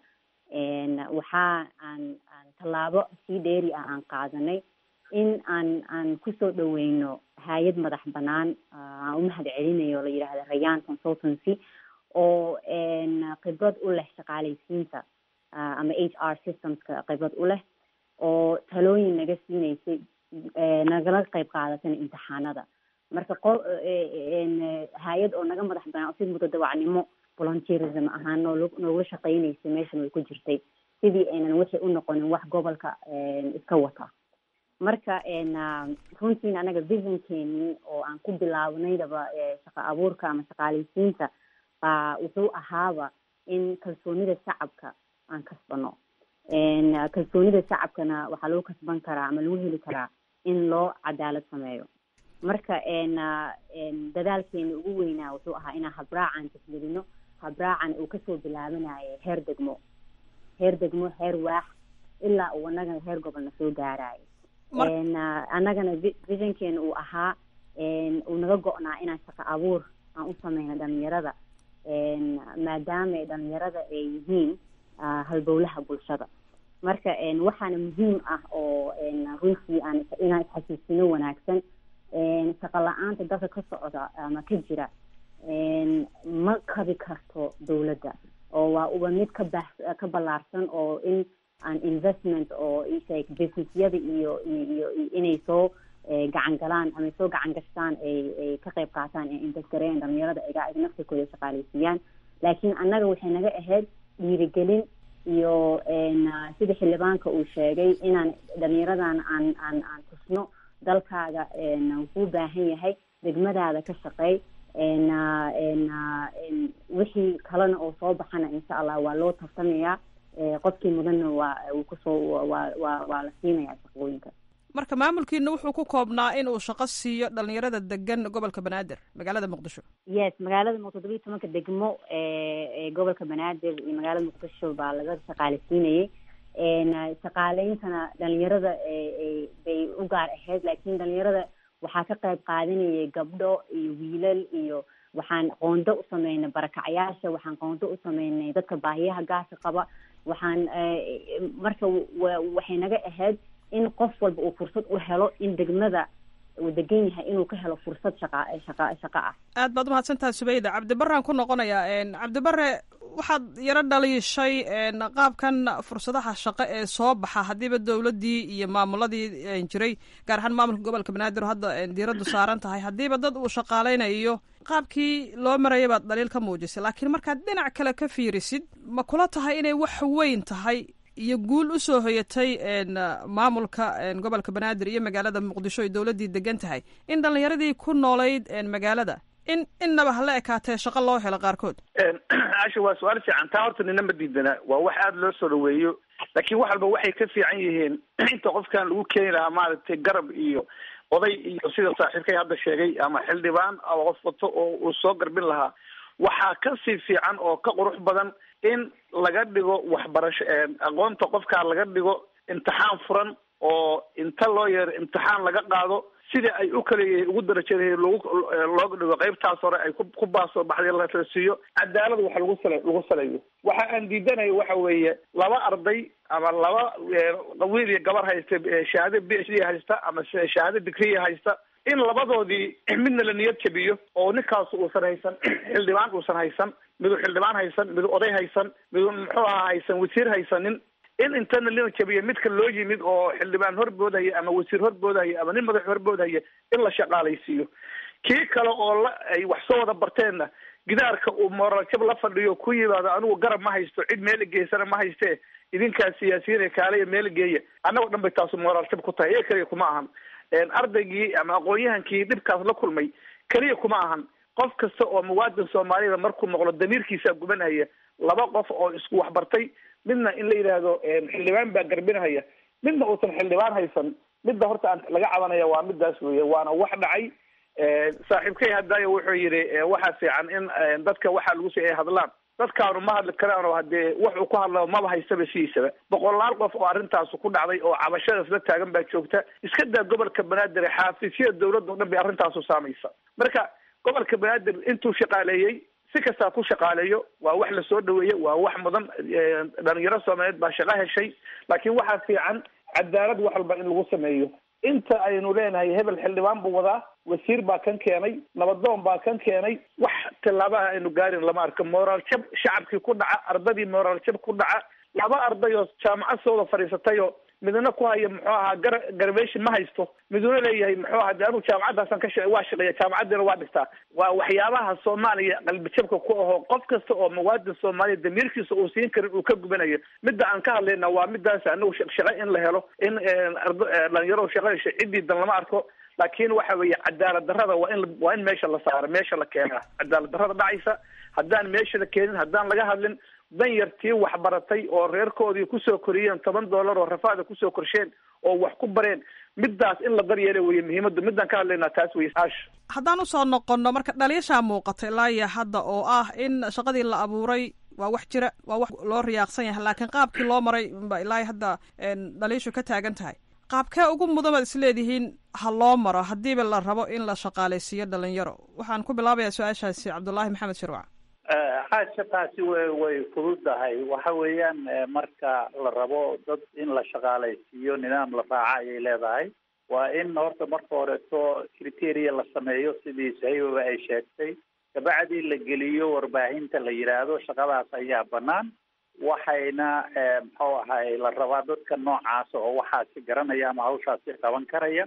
waxaa aan aan tallaabo sii dheeri ah aan qaadanay in aan aan kusoo dhaweyno hay-ad madax banaan aan umahad celinayo la yidhaahda rayaan consultancy oo khibrad u leh shaqaalaysiinta ama h r systemska khibrad u leh oo talooyin naga siineysay nagala qayb qaadatana imtixaanada marka qo hay-ad oo naga madax banaan si mutadawacnimo volunteerism ahaan nool noogula shaqeyneysay meeshan way ku jirtay sidii aynan waxay u noqonin wax gobolka iska wata marka runtiin anaga visionkeeni oo aan ku bilaabaneydaba shaqa abuurka ama shaqaaleysiinta baa wuxuu ahaaba in kalsoonida shacabka aan kasbano kalsoonida shacabkana waxaa lagu kasban karaa ama lagu heli karaa in loo cadaalad sameeyo marka dadaalkeena ugu weynaa wuxuu ahaa inaan habraacan tixgelino habraacan uu kasoo bilaabanayo heer degmo heer degmo heer waax ilaa uu anagana heer gobolna soo gaarayo annagana visionkeena uu ahaa uu naga go-naa inaan shaqo abuur aan u sameyno dhalinyarada maadaama dhalinyarada ay yihiin halbowlaha bulshada marka waxaana muhiim ah oo runtii aan inaan isxasuusino wanaagsan shaqo la-aanta dalka ka socda ama ka jira ma kabi karto dawladda oo waa uba mid ka baax ka ballaarsan oo in aan investment oo isheg businessyada iyo iyo inay soo gacan galaan ama soo gacan gashtaan ay ay ka qayb qaataan ee investgareyan dhalinyarada iga ig naftirkooda shaqaaleysiiyaan laakiin annaga waxay naga ahayd dhiirigelin iyo sida xildhibaanka uu sheegay inaan dhalinyaradan aan aan aan tusno dalkaaga wuxuu baahan yahay degmadaada ka shaqeey wixii kalena oo soo baxana insha allah waa loo tartamayaa qofkii mudanna waa uu kusoo waa waa waa la siinayaa shaqooyinka marka maamulkiina wuxuu ku koobnaa in uu shaqo siiyo dhalinyarada degan gobolka banaadir magaalada muqdisho yes magaalada muqdisho todobiyi tobanka degmo ee gobolka banaadir iyo magaalada muqdisho baa laga shaqaaleysiinayay shaqaaleyntana dhalinyarada bay u gaar ahayd laakiin dhalinyarada waxaa ka qayb qaadanayay gabdho iyo wiilal iyo waxaan qoondo u sameynay barakacayaasha waxaan qoondo u sameynay dadka baahiyaha gaarka qaba waxaan marka waxay naga ahayd in qof walba uu fursad u helo in degmada uu degan yahay inuu ka helo fursad shaqa shaqa shaqo ah aad baad umahadsantahay subeyda cabdibaraan ku noqonayaa cabdibare waxaad yaro dhaliishay qaabkan fursadaha shaqo ee soo baxa haddiiba dowladdii iyo maamuladii jiray gaar ahaan maamulka gobolka banaadir oo hadda diiraddu saaran tahay haddiiba dad uu shaqaaleynayo qaabkii loo maraya baad dhaliil ka muujisay laakiin markaad dhinac kale ka fiirisid ma kula tahay inay wax weyn tahay iyo guul usoo hoyatay maamulka gobolka banaadir iyo magaalada muqdisho ay dowladdii degan tahay in dhalinyaradii ku noolayd magaalada in innaba hala ekaatee shaqo loo helo qaarkood asha waa su-aal fiican taa horta nina ma diidana waa wax aada loo soo dhaweeyo laakiin wax walba waxay ka fiican yihiin inta qofkan lagu keeni lahaa maaragtay garab iyo oday iyo sida saaxiibkay hadda sheegay ama xildhibaan ama qof wato oo uu soo garbin lahaa waxaa kasii fiican oo ka qurux badan in laga dhigo waxbarasho aqoonta qofkaa laga dhigo imtixaan furan oo inta loo yeero imtixaan laga qaado sida ay u kala yihiin ugu darajadahay logu looga dhigo qaybtaas hore ay ku ku baasoo baxday la siiyo cadaalad wax lagu sala lagu saleeyo waxa aan diidanayo waxa weeye laba arday ama laba wiil iyo gabar haysta shahaado b h d haysta ama shahaado digriya haysta in labadoodii midna la niyad jabiyo oo ninkaas uusan haysan xildhibaan uusan haysan midu xildhibaan haysan midu oday haysan midu muxuu ahaa haysan wasiir haysanin in intana lina jabiyo midka loo yimid oo xildhibaan horboodaya ama wasiir horboodaya ama nin madax horboodaya in la shaqaalaysiiyo kii kale oo la ay wax soo wada barteenna gidaarka uu moorajab la fadhiyo ku yimaado anigu garab ma haysto cid meel geysana ma haystee idinkaas siyaasiyiin kaaleya meel geeya annagoo dhan bay taasu mooraaljab ku tahay ee keliya kuma ahan ardaygii ama aqoon-yahankii dhibkaas la kulmay keliya kuma ahan qof kasta oo muwaadin soomaaliyada markuu noqdo damiirkiisaa gubanaya laba qof oo isku waxbartay midna in la yidhaahdo xildhibaan baa garbinahaya midna uusan xildhibaan haysan midda horta aan laga cabanaya waa midaas weye waana wax dhacay saaxiibkay hadaayo wuxuu yidhi waxaa fiican in dadka waxaa lagu si ay hadlaan dadkaanu ma hadli karaan oo hadee wuxuu ku hadla maba haystaba sidiisaba boqolaal qof oo arrintaas ku dhacday oo cabashadaas la taagan baa joogta iska daa gobolka banaadir xaafisyada dawladda o dhan bay arrintaasu saamaysa marka gobolka banaadir intuu shaqaaleeyey si kastaa ku shaqaaleeyo waa wax lasoo dhaweeye waa wax mudan dhalinyaro soomaaliyeed baa shaqo heshay laakiin waxaa fiican cadaalad wax walba in lagu sameeyo inta aynu leenahay hebel xildhibaan buu wadaa wasiir baa kan keenay nabadoon baa kan keenay wax tillaabaha aynu gaarin lama arko moraal jab shacabkii ku dhaca ardadii moraal jab ku dhaca laba arday oo jaamacad sooda fadhiisatayo midna ku haya muxuu ahaa gar garvation ma haysto miduna leeyahay muxuu ahaa de anuu jaamacadaasan ka sha waa shaqeeya jaamacaddiina waa dhigtaa waa waxyaabaha soomaaliya qalbijabka ku ahoo qof kasta oo muwaadin soomaaliya damiirkiisa uu siin karin uu ka gubanayo midda aan ka hadlayna waa midaas anagu shaqo in la helo in dhalinyaro shaqo hesho ciddii dan lama arko laakiin waxa weeye cadaalad darrada waa in waa in meesha la saaro meesha la keenaa cadaalad darrada dhacaysa haddaan meesha la keenin haddaan laga hadlin dan yartii waxbaratay oo reerkoodii kusoo koriyeen toban dollar oo rafaada kusoo korsheen oo wax ku bareen midaas in la daryeela weye muhiimadu midaan ka hadlaynaa taas weye aash haddaan usoo noqonno marka dhaliishaa muuqata ilaa iyo hadda oo ah in shaqadii la abuuray waa wax jira waa wax loo riyaaqsan yahay laakiin qaabkii loo maray ba ilaa hadda dhaliishu ka taagan tahay qaabkee ugu mudan baad isleedihiin ha loo maro haddiiba la rabo in la shaqaalaysiiyo dhalinyaro waxaan ku bilaabayaa su-aashaasi cabdullaahi maxamed shirwac xaasha taasi way way fududahay waxa weeyaan marka la rabo dad in la shaqaalaysiiyo nidaam la raaca ayay leedahay waa in horta marka horeeto criteria la sameeyo sidii sahibaba ay sheegtay kabacdi la geliyo warbaahinta la yidhaahdo shaqadaas ayaa banaan waxayna muxuu ahay la rabaa dadka noocaasa oo waxaasi garanaya ama hawshaasi qaban karaya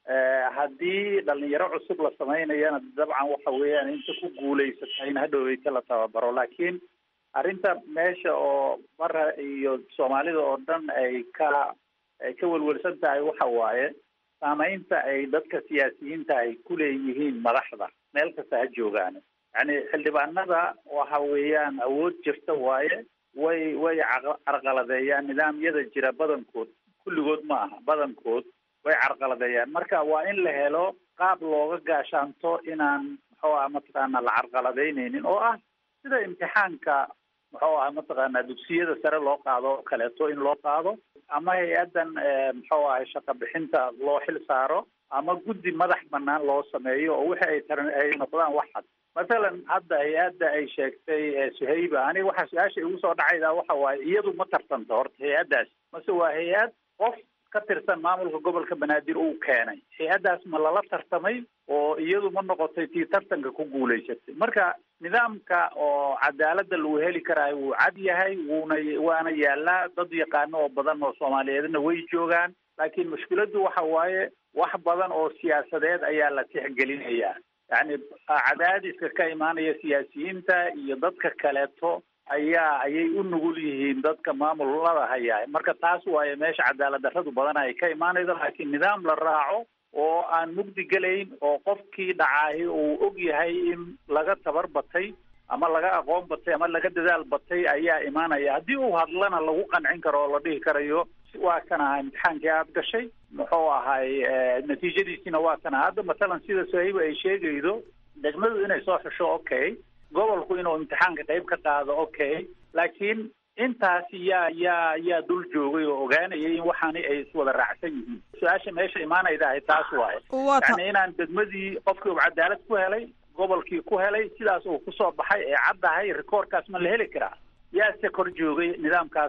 haddii dhalinyaro cusub la samaynayana dabcan waxa weeyaan inta ku guulaysata in hadhoweyta la tababaro laakiin arrinta meesha oo mara iyo soomaalida oo dhan ay ka ay ka welwelsan tahay waxa waaye saamaynta ay dadka siyaasiyiinta ay ku leeyihiin madaxda meel kasta ha joogaan yani xildhibaanada waxa weeyaan awood jirta waaye way way carqaladeeyaan nidaamyada jira badankood kulligood ma aha badankood way carqaladeeyaan marka waa in la helo qaab looga gaashaanto inaan muxuu aha mataqaana la carqaladeyneynin oo ah sida imtixaanka muxuu aha mataqaana dugsiyada sare loo qaado oo kaleeto in loo qaado ama hay-addan muxuu ahay shaqa bixinta loo xil saaro ama guddi madax banaan loo sameeyo oo wixi ay taran ay noqdaan wax cad mathalan hadda hay-adda ay sheegtay suhayba aniga waxaa su-aasha igu soo dhacayda waxa waaye iyadu ma tartanto horta hay-addaas mase waa hay-ad qof ka tirsan maamulka gobolka banaadir uu keenay hay-addaas ma lala tartamay oo iyadu ma noqotay tii tartanka ku guulaysatay marka nidaamka oo cadaaladda lagu heli karaayo wuu cad yahay wuuna waana yaalaa dad yaqaano oo badan oo soomaaliyeedna way joogaan laakiin mushkiladdu waxa waaye wax badan oo siyaasadeed ayaa la tixgelinayaa yacni cadaadiska ka imaanaya siyaasiyiinta iyo dadka kaleeto ayaa ayay u nugul yihiin dadka maamulada hayaa marka taas waaye meesha cadaalad darradu badan ay ka imaanayso laakiin nidaam la raaco oo aan mugdi gelayn oo qofkii dhacaahi uu og yahay in laga tabar batay ama laga aqoon batay ama laga dadaal batay ayaa imaanaya haddii uu hadlana lagu qancin karo oo la dhihi karayo waa kana imtixaankii aada gashay muxuu ahay natiijadiisiina waa kana hadda mathalan sida sahiiba ay sheegaydo degmadu inay soo xusho okay gobolku inuu imtixaanka qayb ka qaado okay laakiin intaasi yaa yaa yaa dul joogay oo ogaanayay in waxaani ay iswada raacsan yihiin su-aasha meesha imaanayda ahay taas waaye yani inaan degmadii qofkii uu cadaalad ku helay gobolkii ku helay sidaas uu kusoo baxay ee caddahay rekoorkaas ma la heli karaa yaase kor joogay nidaamkaas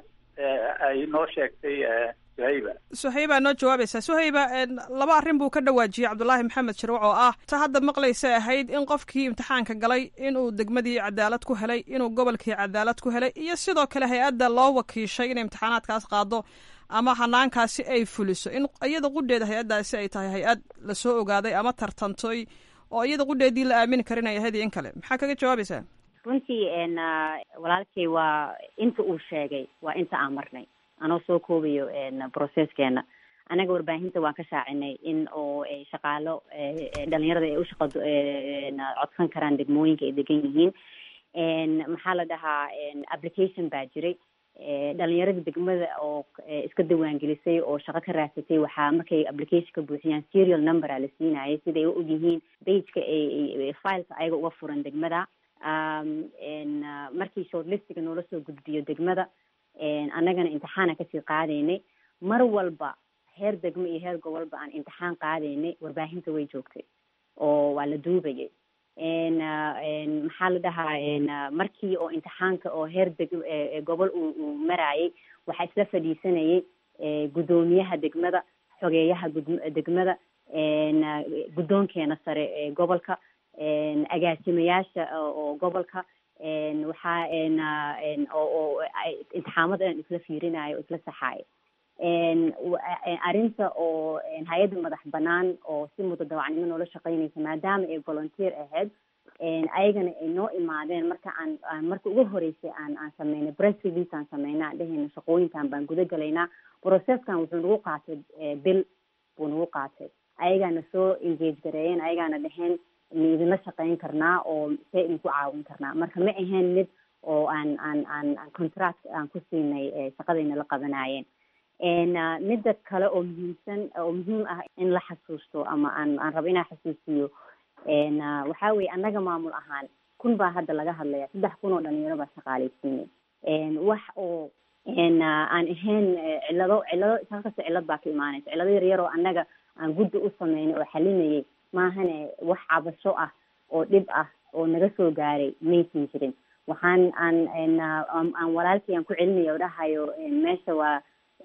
ay noo sheegtay suhayba suhayba noo jawaabaysaa suhayba laba arrin buu ka dhawaajiyey cabdulaahi maxamed shirwac oo ah ta hadda maqlaysa ahayd in qofkii imtixaanka galay inuu degmadii cadaalad ku helay inuu gobolkii cadaalad ku helay iyo sidoo kale hay-adda loo wakiishay inay imtixaanaadkaas qaado ama hanaankaasi ay fuliso in iyada qudheeda hay-addaasi ay tahay hay-ad lasoo ogaaday ama tartantay oo iyada qudheedii la aamini karin ay ahayd iyo in kale maxaa kaga jawaabaysaa runtii walaalkay waa inta uu sheegay waa inta aan marnay anoo soo koobayo processkeena anaga warbaahinta waan ka shaacinay in oo shaqaalo dhalinyarada ay ushaqa codsan karaan degmooyinka ay degan yihiin maxaa la dhahaa application baa jiray dhalinyarada degmada oo iska diiwaangelisay oo shaqo ka raadsatay waxaa markay application ka buuxiyaan serial number a la siinayay sida ay u og yihiin bageka fileka ayaga uga furan degmada markii shortlistiga noola soo gudbiyo degmada annagana imtixaana kasii qaadaynay mar walba heer degmo iyo heer gobolba aan imtixaan qaadaynay warbaahinta way joogtay oo waa la duubayay maxaa la dhahaa markii oo imtixaanka oo heer deg gobol uu maraayay waxaa isla fadhiisanayay guddoomiyaha degmada xogeeyaha degmada guddoonkeena sare ee gobolka agaasimayaasha oo gobolka waxaa oo intixaamada dhan isla fiirinayo o isla saxaayo arrinta oo hay-adda madax banaan oo si mudadawacnimo noola shaqeynaysa maadaama ay volunteer ahayd ayagana ay noo imaadeen marka aan aan marka ugu horeysay aan aan sameynay press release aan sameynay aan dhehayna shaqooyinkan baan guda galaynaa processkan wuxuu nagu qaatay bil buu nagu qaatay ayagaana soo engage gareeyeen ayagaana dheheen ma idinla shaqeyn karnaa oo see idinku caawin karnaa marka ma ahayn mid oo aan aan aan aan contract aan ku siinay shaqadayna la qabanaayeen midda kale oo muhiimsan oo muhiim ah in la xasuusto ama aan aan rabo inaan xasuusiyo waxaa weye annaga maamul ahaan kun baa hadda laga hadlaya saddex kun oo dhalinyaro baa shaqaaleysiinay wax oo aan ahayn cillado cillado isaan kasta cillad baa ka imaanaysa cillado yaryar oo annaga aan guddi u sameynay oo xalinayay maahane wax cabasho ah oo dhib ah oo naga soo gaaray maysan jirin waxaan aan aan walaalkii aan ku celinaya o dhahayo meesha waa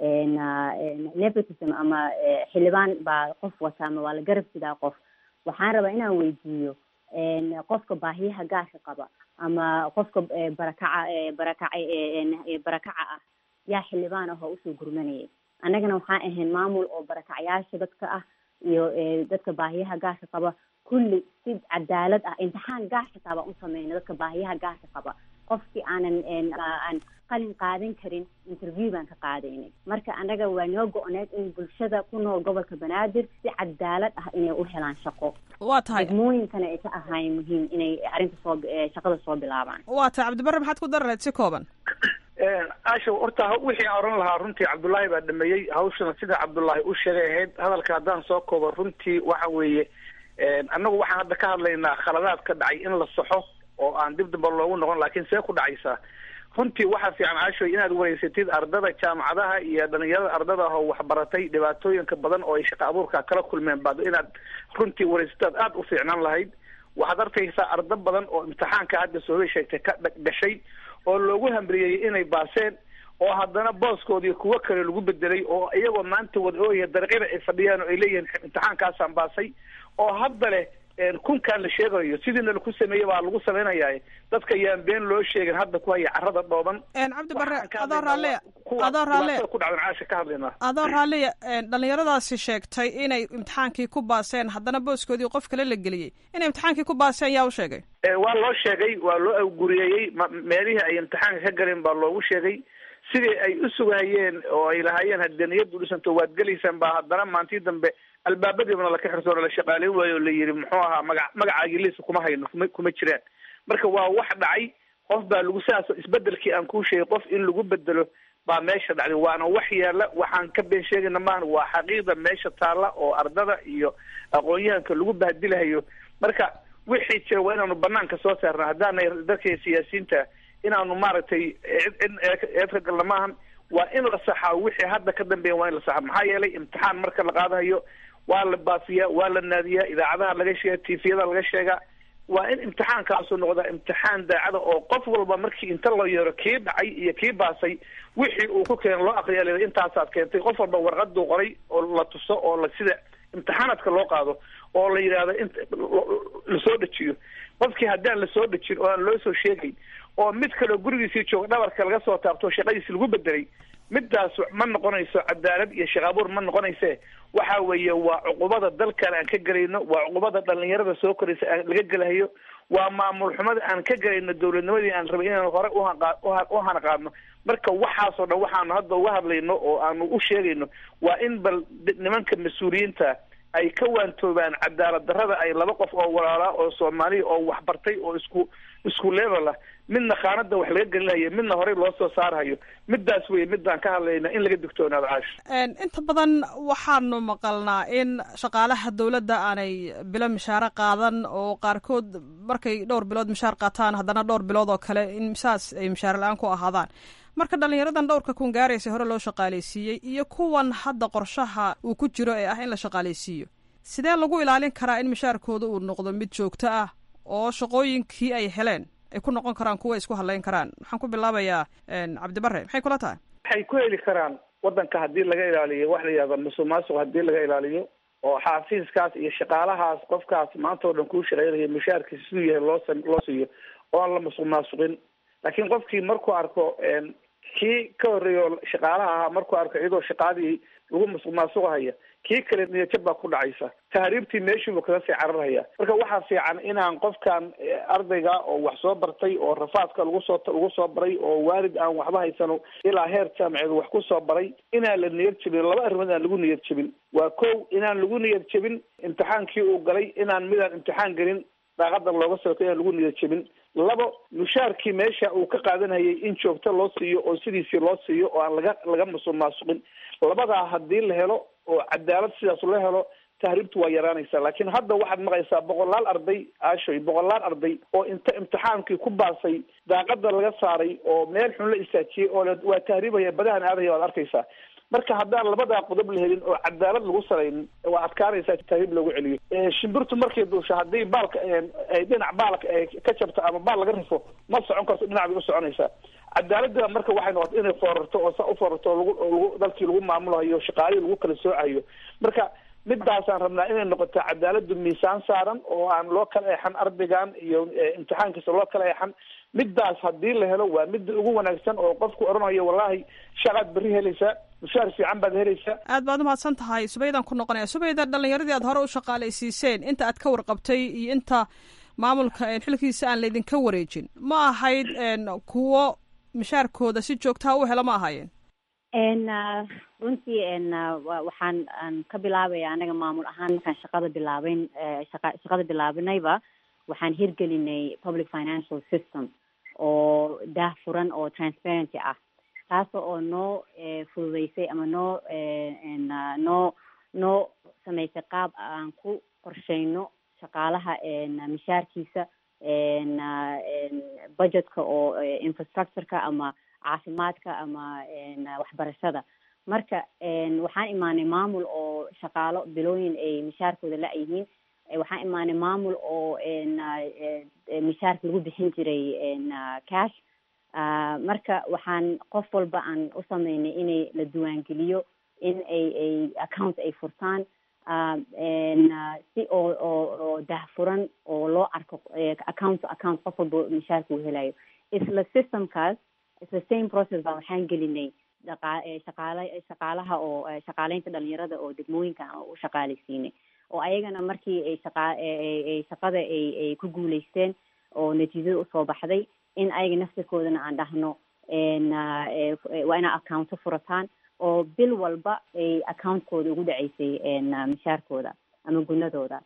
nepotism ama xildhibaan baa qof wata ama waa la garab sidaa qof waxaan rabaa inaan weydiiyo qofka baahiyaha gaarka qaba ama qofka barakaca barakaca barakaca ah yaa xildhibaan ah oo usoo gurmanayay annagana waxaan ahayn maamul oo barakacyaasha dadka ah iyo dadka baahiyaha gaarka qaba kulli si cadaalad ah imtixaan gaar xitaa baan u sameyna dadka baahiyaha gaarka qaba qofkii aanan aan qalin qaadan karin interview baan ka qaadaynay marka annaga waa noo go-need in bulshada ku nool gobolka banaadir si cadaalad ah inay u helaan shaqo waa tahay degmooyinkana ay ka ahaayeen muhiim inay arrinta soo shaqada soo bilaabaan waa tahay cabdibarre maxaad ku dari lahayd si kooban asha horta wixii aan oran lahaa runtii cabdullaahi baa dhameeyey hawshana sida cabdullaahi u sheegay ahayd hadalka haddaan soo koobo runtii waxa weeye annagu waxaan hadda ka hadlaynaa khaladaad ka dhacay in la saxo oo aan dib damba loogu noqon laakiin see ku dhacaysaa runtii waxaa fiican caashoy inaad wareysatid ardada jaamacadaha iyo dhalinyarada ardada ah oo waxbaratay dhibaatooyinka badan oo ay shaqa abuurka kala kulmeen baad inaad runtii wareysataad aada u fiicnaan lahayd waxaad arkaysaa ardo badan oo imtixaanka hadda soobay sheegtay ka gashay oo loogu hamriyeyey inay baaseen oo haddana booskoodii kuwo kale lagu bedelay oo iyagoo maanta wada ooya dariiqyada ay fadhiyaan oo ay leeyihiin imtixaankaasaan baasay oo hadda leh kunkaan la sheegayo sidiina laku sameeyey baa lagu samaynayaa dadka yaan been loo sheegin hadda ku haya carrada dhooban cabdi barre adoo raalliya adoo raalliya ku dhacdan caasha ka hadlaynaa adoo raalliya dhalinyaradaasi sheegtay inay imtixaankii ku baaseen haddana booskoodii qof kale la geliyey inay imtixaankii ku baaseen yaa u sheegay waa loo sheegay waa loo awguriyeeyey meelihii ay imtixaanka ka galeen baa loogu sheegay sidii ay u sugahayeen oo ay lahaayeen haddee niyaddu dhisanto waad gelaysaan baa haddana maantii dambe albaabadiibana laka xirsoona la shaqaaleyn waayo o la yidhi muxuu ahaa maga magacaagii liisa kuma hayno kuma kuma jiraan marka waa wax dhacay qof baa lagu saas isbedelkii aan kuu sheegay qof in lagu bedelo baa meesha dhacday waana wax yaala waxaan ka been sheegayna maahan waa xaqiiqda meesha taalla oo ardada iyo aqoon-yahanka lagu bahdilahayo marka wixii jira waa inaanu banaanka soo saarna haddaanay dadka siyaasiyiinta inaanu maaragtay cid eed ka galna maahan waa in la saxaa wixii hadda ka dambeeya waa in la saxaa maxaa yeelay imtixaan marka la qaadahayo waa la baafiyaa waa la naadiyaa idaacadaha laga sheega tifiyada laga sheegaa waa in imtixaankaasu noqdaa imtixaan daacada oo qof walba markii inta la yeero kii dhacay iyo kii baasay wixii uu ku keeno loo aqriya leeda intaasaad keentay qof walba warqaduu qoray oo la tuso oo la sida imtixaanaadka loo qaado oo la yidhaahdo in lasoo dejiyo qofkii haddaan lasoo dejin oo aan loo soo sheegayn oo mid kaleo gurigiisii jooga dhabarka laga soo taabto shaqadiisi lagu bedelay midaas ma noqonayso cadaalad iyo shaqaabuur ma noqonayse waxa weeye waa cuqubada dalkan aan ka gelayno waa cuqubada dhalinyarada soo koraysa aan laga gelahayo waa maamul xumada aan ka gelayno dowladnimadii aan rabay inaan hore u hana qaadno marka waxaasoo dhan waxaanu hadda uga hadlayno oo aanu u sheegayno waa in bal nimanka mas-uuliyiinta ay ka waantoobaan cadaalad darrada ay laba qof oo walaalaa oo soomaaliya oo waxbartay oo isku isku level ah midna khaanada wax laga gelinayo midna horey loo soo saarhayo midaas wey midaan ka hadlayna in laga digtoonaado caash inta badan waxaanu maqalnaa in shaqaalaha dowladda aanay bilo mishaare qaadan oo qaarkood markay dhowr bilood mishaar qaataan haddana dhowr bilood oo kale in saas ay mishaare la-aan ku ahaadaan marka dhalinyaradan dhowrka kun gaaraysa hore loo shaqaaleysiiyey iyo kuwan hadda qorshaha uu ku jiro ee ah in la shaqaaleysiiyo sidee lagu ilaalin karaa in mishaarkooda uu noqdo mid joogto ah oo shaqooyinkii ay heleen ay ku noqon karaan kuwa isku hadlayn karaan waxaan ku bilaabayaa cabdibare maxay kula tahay waxay ku heli karaan wadanka haddii laga ilaaliyo wax la yihahdo musuq maasuq haddii laga ilaaliyo oo xaafiiskaas iyo shaqaalahaas qofkaas maanta oo dhan kuu shaqeynayo mushaarkiisa siduu yahay loo loo siiyo oo aan la masuq maasuqin laakiin qofkii markuu arko kii ka horreeya oo shaqaalaha ahaa markuu arko iyadoo shaqaadii lagu masuq maasuqahaya kii kale niyajab baa ku dhacaysa tahriibtii meeshiibuu kaga sii cararhaya marka waxaa fiican inaan qofkan ardayga oo wax soo bartay oo rafaadka lagu soo lagu soo baray oo waalid aan waxba haysano ilaa heer jaamaceed wax ku soo baray inaan la niyad jebin laba arrimood aan lagu niyad jebin waa kow inaan lagu niyad jebin imtixaankii uu galay inaan midaan imtixaan gelin daaqadan looga sooto inaan lagu niyad jebin labo mushaarkii meesha uu ka qaadanayay in joogto loo siiyo oo sidiisii loo siiyo oo aan laga laga masuq maasuqin labadaa haddii la helo oo cadaalad sidaas la helo tahriibtu waa yaraanaysaa laakiin hadda waxaad maqaysaa boqolaal arday aashoy boqolaal arday oo inta imtixaankii ku baasay daaqada laga saaray oo meel xun la istaajiyey oo waa tahriibaya badahan aadaya waad arkaysaa marka haddaan labadaa qodob la helin oo cadaalad lagu salaynin waa adkaanaysaa tahriib loogu celiyo shimbirtu markay duusho haddii baalka ay dhinac baalka ay ka jabto ama baal laga rifo ma socon karto dhinac bay u soconaysaa cadaaladda marka waxay noqotay inay foorarto oo saa u foorarto lagu lagu dalkii lagu maamulayo shaqaalihii lagu kala soocayo marka midaasaan rabnaa inay noqoto cadaaladu miisaan saaran oo aan loo kala eexan ardaygan iyo imtixaankiisa loo kala eexan midaas haddii la helo waa midda ugu wanaagsan oo qofku odhanayo wallahi shaqaad berri helaysaa mushaar fiican baad helaysaa aad baad umahadsan tahay subaydaan ku noqonaya subayda dhalinyaradii aad hore u shaqaalaysiiseen inta aad ka warqabtay iyo inta maamulka xilkiisa aan laydinka wareejin ma ahayd kuwo mishaarkooda si joogtaha u hela ma ahaayeen runtii waxaan aan ka bilaabaya anaga maamul ahaan markaan shaqada bilaabeyn shaqa shaqada bilaabinayba waxaan hirgelinay public financial system oo daah furan oo transparency ah taas oo noo fududeysay ama noo noo noo samaysay qaab aan ku qorsheyno shaqaalaha mishaarkiisa budgetka oo infrastructureka ama caafimaadka ama waxbarashada marka waxaan imaanay maamul oo shaqaalo bilooyin ay mishaarkooda la-yihiin waxaan imaanay maamul oo mishaarka lagu bixin jiray cash marka waxaan qof walba aan u sameynay inay la diiwaangeliyo in ay ay account ay furtaan si oo oo oo dahfuran oo loo arko account to account qof walba mishaarka uu helayo isla systemkaas isla same process baa waxaan gelinay dhaqa shaqaala shaqaalaha oo shaqaaleynta dhalinyarada oo degmooyinka u shaqaalaysiinay oo ayagana markii ay shaqa ay shaqada ay ay ku guuleysteen oo natiijada usoo baxday in ayaga naftirkoodana aan dhahno waa inaa accounto furataan oo bil walba ay accountkooda ugu dhaceysay mishaarkooda ama gunadooda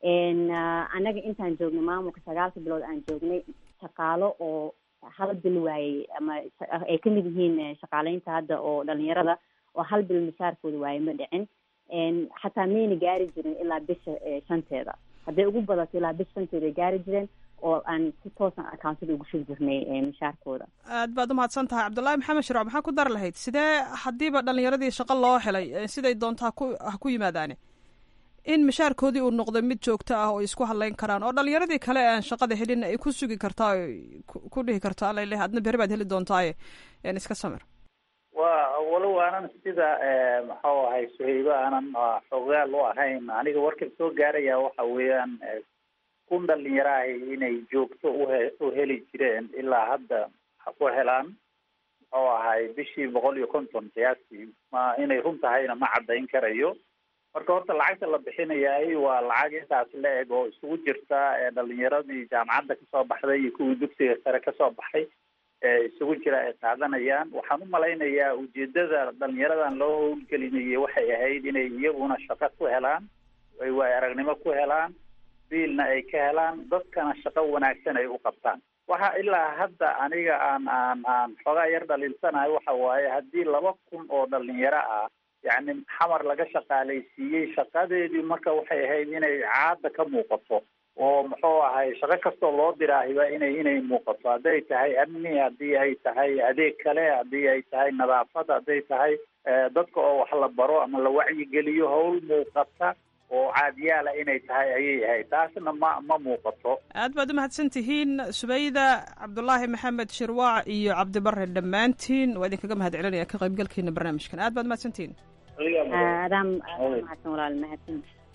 annaga intaan joognay maamulka sagaalka bilood aan joognay shaqaalo oo hal bil waayey ama ay kamid yihiin shaqaaleynta hadda oo dhalinyarada oo hal bil mishaarkooda waayey ma dhicin xataa mayna gaari jirin ilaa bisha shanteeda hadday ugu badato ilaa bisha shanteeda ay gaari jireen oo aan si toosan accountada ugu shub jirnay mishaarkooda aad baad umahadsan tahay cabdullaahi maxamed shirooc maxaa ku dar lahayd sidee haddiiba dhalinyaradii shaqo loo helay siday doonta haku ha ku yimaadaane in mishaarkoodii uu noqdo mid joogto ah oo isku hadleyn karaan oo dhalinyaradii kale aan shaqada helin ay ku sugi kartaa ku dhihi kartaa alale adna beri baad heli doontaaye iska samir wa walow aanan sida maxuu ahay suhaybo aanan xogaal u ahayn aniga warkan soo gaaraya waxa weeyaan kun dhalinyaro ahi inay joogto uhe u heli jireen ilaa hadda ha ku helaan muxuu ahay bishii boqol iyo konton qiyaastii ma inay run tahayna ma caddayn karayo marka horta lacagta la bixinayaay waa lacag intaas la eg oo isugu jirta dhalinyaradii jaamacadda kasoo baxday iyo kuwii dugsiga sare kasoo baxay isugu jira ay qaadanayaan waxaan umalaynayaa ujeedada dhalinyaradan loo howlgelinayay waxay ahayd inay iyaguna shaqo ku helaan ay waay aragnimo ku helaan biilna ay ka helaan dadkana shaqo wanaagsan ay u qabtaan waxa ilaa hadda aniga aan aan aan xoogaa yar dhaliilsanahay waxa waaye haddii laba kun oo dhalinyaro ah yacni xamar laga shaqaalaysiiyey shaqadeedii marka waxay ahayd inay caada ka muuqato oo muxuu ahay shaqo kastoo loo diraahiba inay inay muuqato hadday tahay amni haddii ay tahay adeeg kale haddii ay tahay nadaafad hadday tahay dadka oo wax la baro ama la wacyigeliyo howl muuqata oo caadiyaala inay tahay ayay ahayd taasna ma ma muuqato aad baad umahadsan tihiin subayda cabdulaahi maxamed shirwaac iyo cabdibare dhammaantiin waa idinkaga mahad celinaya ka qaybgalkiina barnaamijkan aad baad umahadsan tihiin adaan mahadsan walaal mahadsan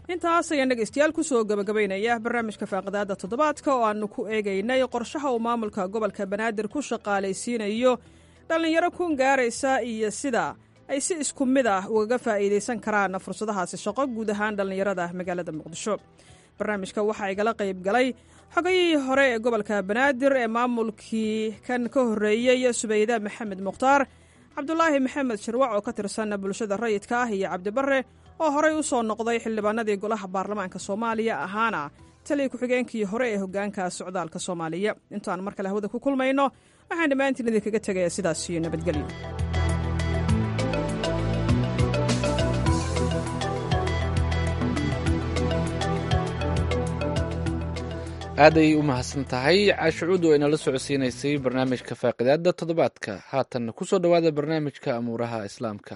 intaas ayaan dhegaystayaal kusoo gabagabaynaya barnaamijka faaqidaada toddobaadka oo aanu ku eegaynay qorshaha uu maamulka gobolka banaadir ku shaqaalaysiinayo dhallinyaro kun gaaraysa iyo sida ay si isku mid ah ugaga faa'iidaysan karaan fursadahaasi shaqo guud ahaan dhallinyarada magaalada muqdisho barnaamijka waxaa igala qayb galay xogayihii hore ee gobolka banaadir ee maamulkii kan ka horreeyey subayda maxamed mukhtaar cabdulaahi maxamed shirwac oo ka tirsan bulshada rayidka ah iyo cabdibare oo horey u soo noqday xildhibaanadii golaha baarlamaanka soomaaliya ahaana taliya ku-xigeenkii hore ee hoggaanka socdaalka soomaaliya intaan mar kale hawada ku kulmayno waxaan dhammaantiin idinkaga tegaya sidaas iyo nabadgelyo aaday u mahadsan tahay caashucuud oo inala socodsiinaysay barnaamijka faaqidaada toddobaadka haatan kusoo dhowaada barnaamijka amuuraha islaamka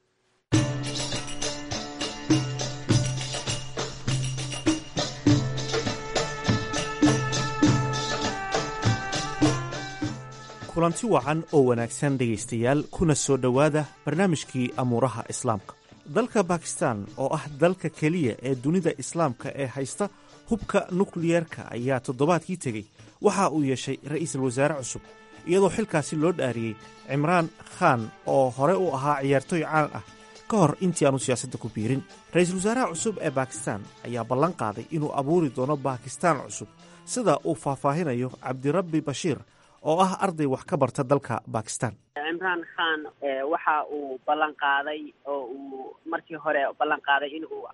kulanti wacan oo wanaagsan dhegaystayaal kuna soo dhowaada barnaamijkii amuuraha islaamka dalka bakistan oo ah dalka keliya ee dunida islaamka ee haysta hubka nukliyeerka ayaa toddobaadkii tegey waxa uu yeeshay ra'iisul wasaare cusub iyadoo xilkaasi loo dhaariyey cimraan khan oo hore u ahaa ciyaartooy caan ah ka hor intii aanu siyaasadda ku biirin ra'iisul wasaaraha cusub ee bakistan ayaa ballan qaaday inuu abuuri doono bakistaan cusub sida uu faahfaahinayo cabdirabbi bashiir oo ah arday wax ka barta dalka bakistan cimraan khan waxa uu ballan qaaday oo uu markii hore ballan qaaday in uu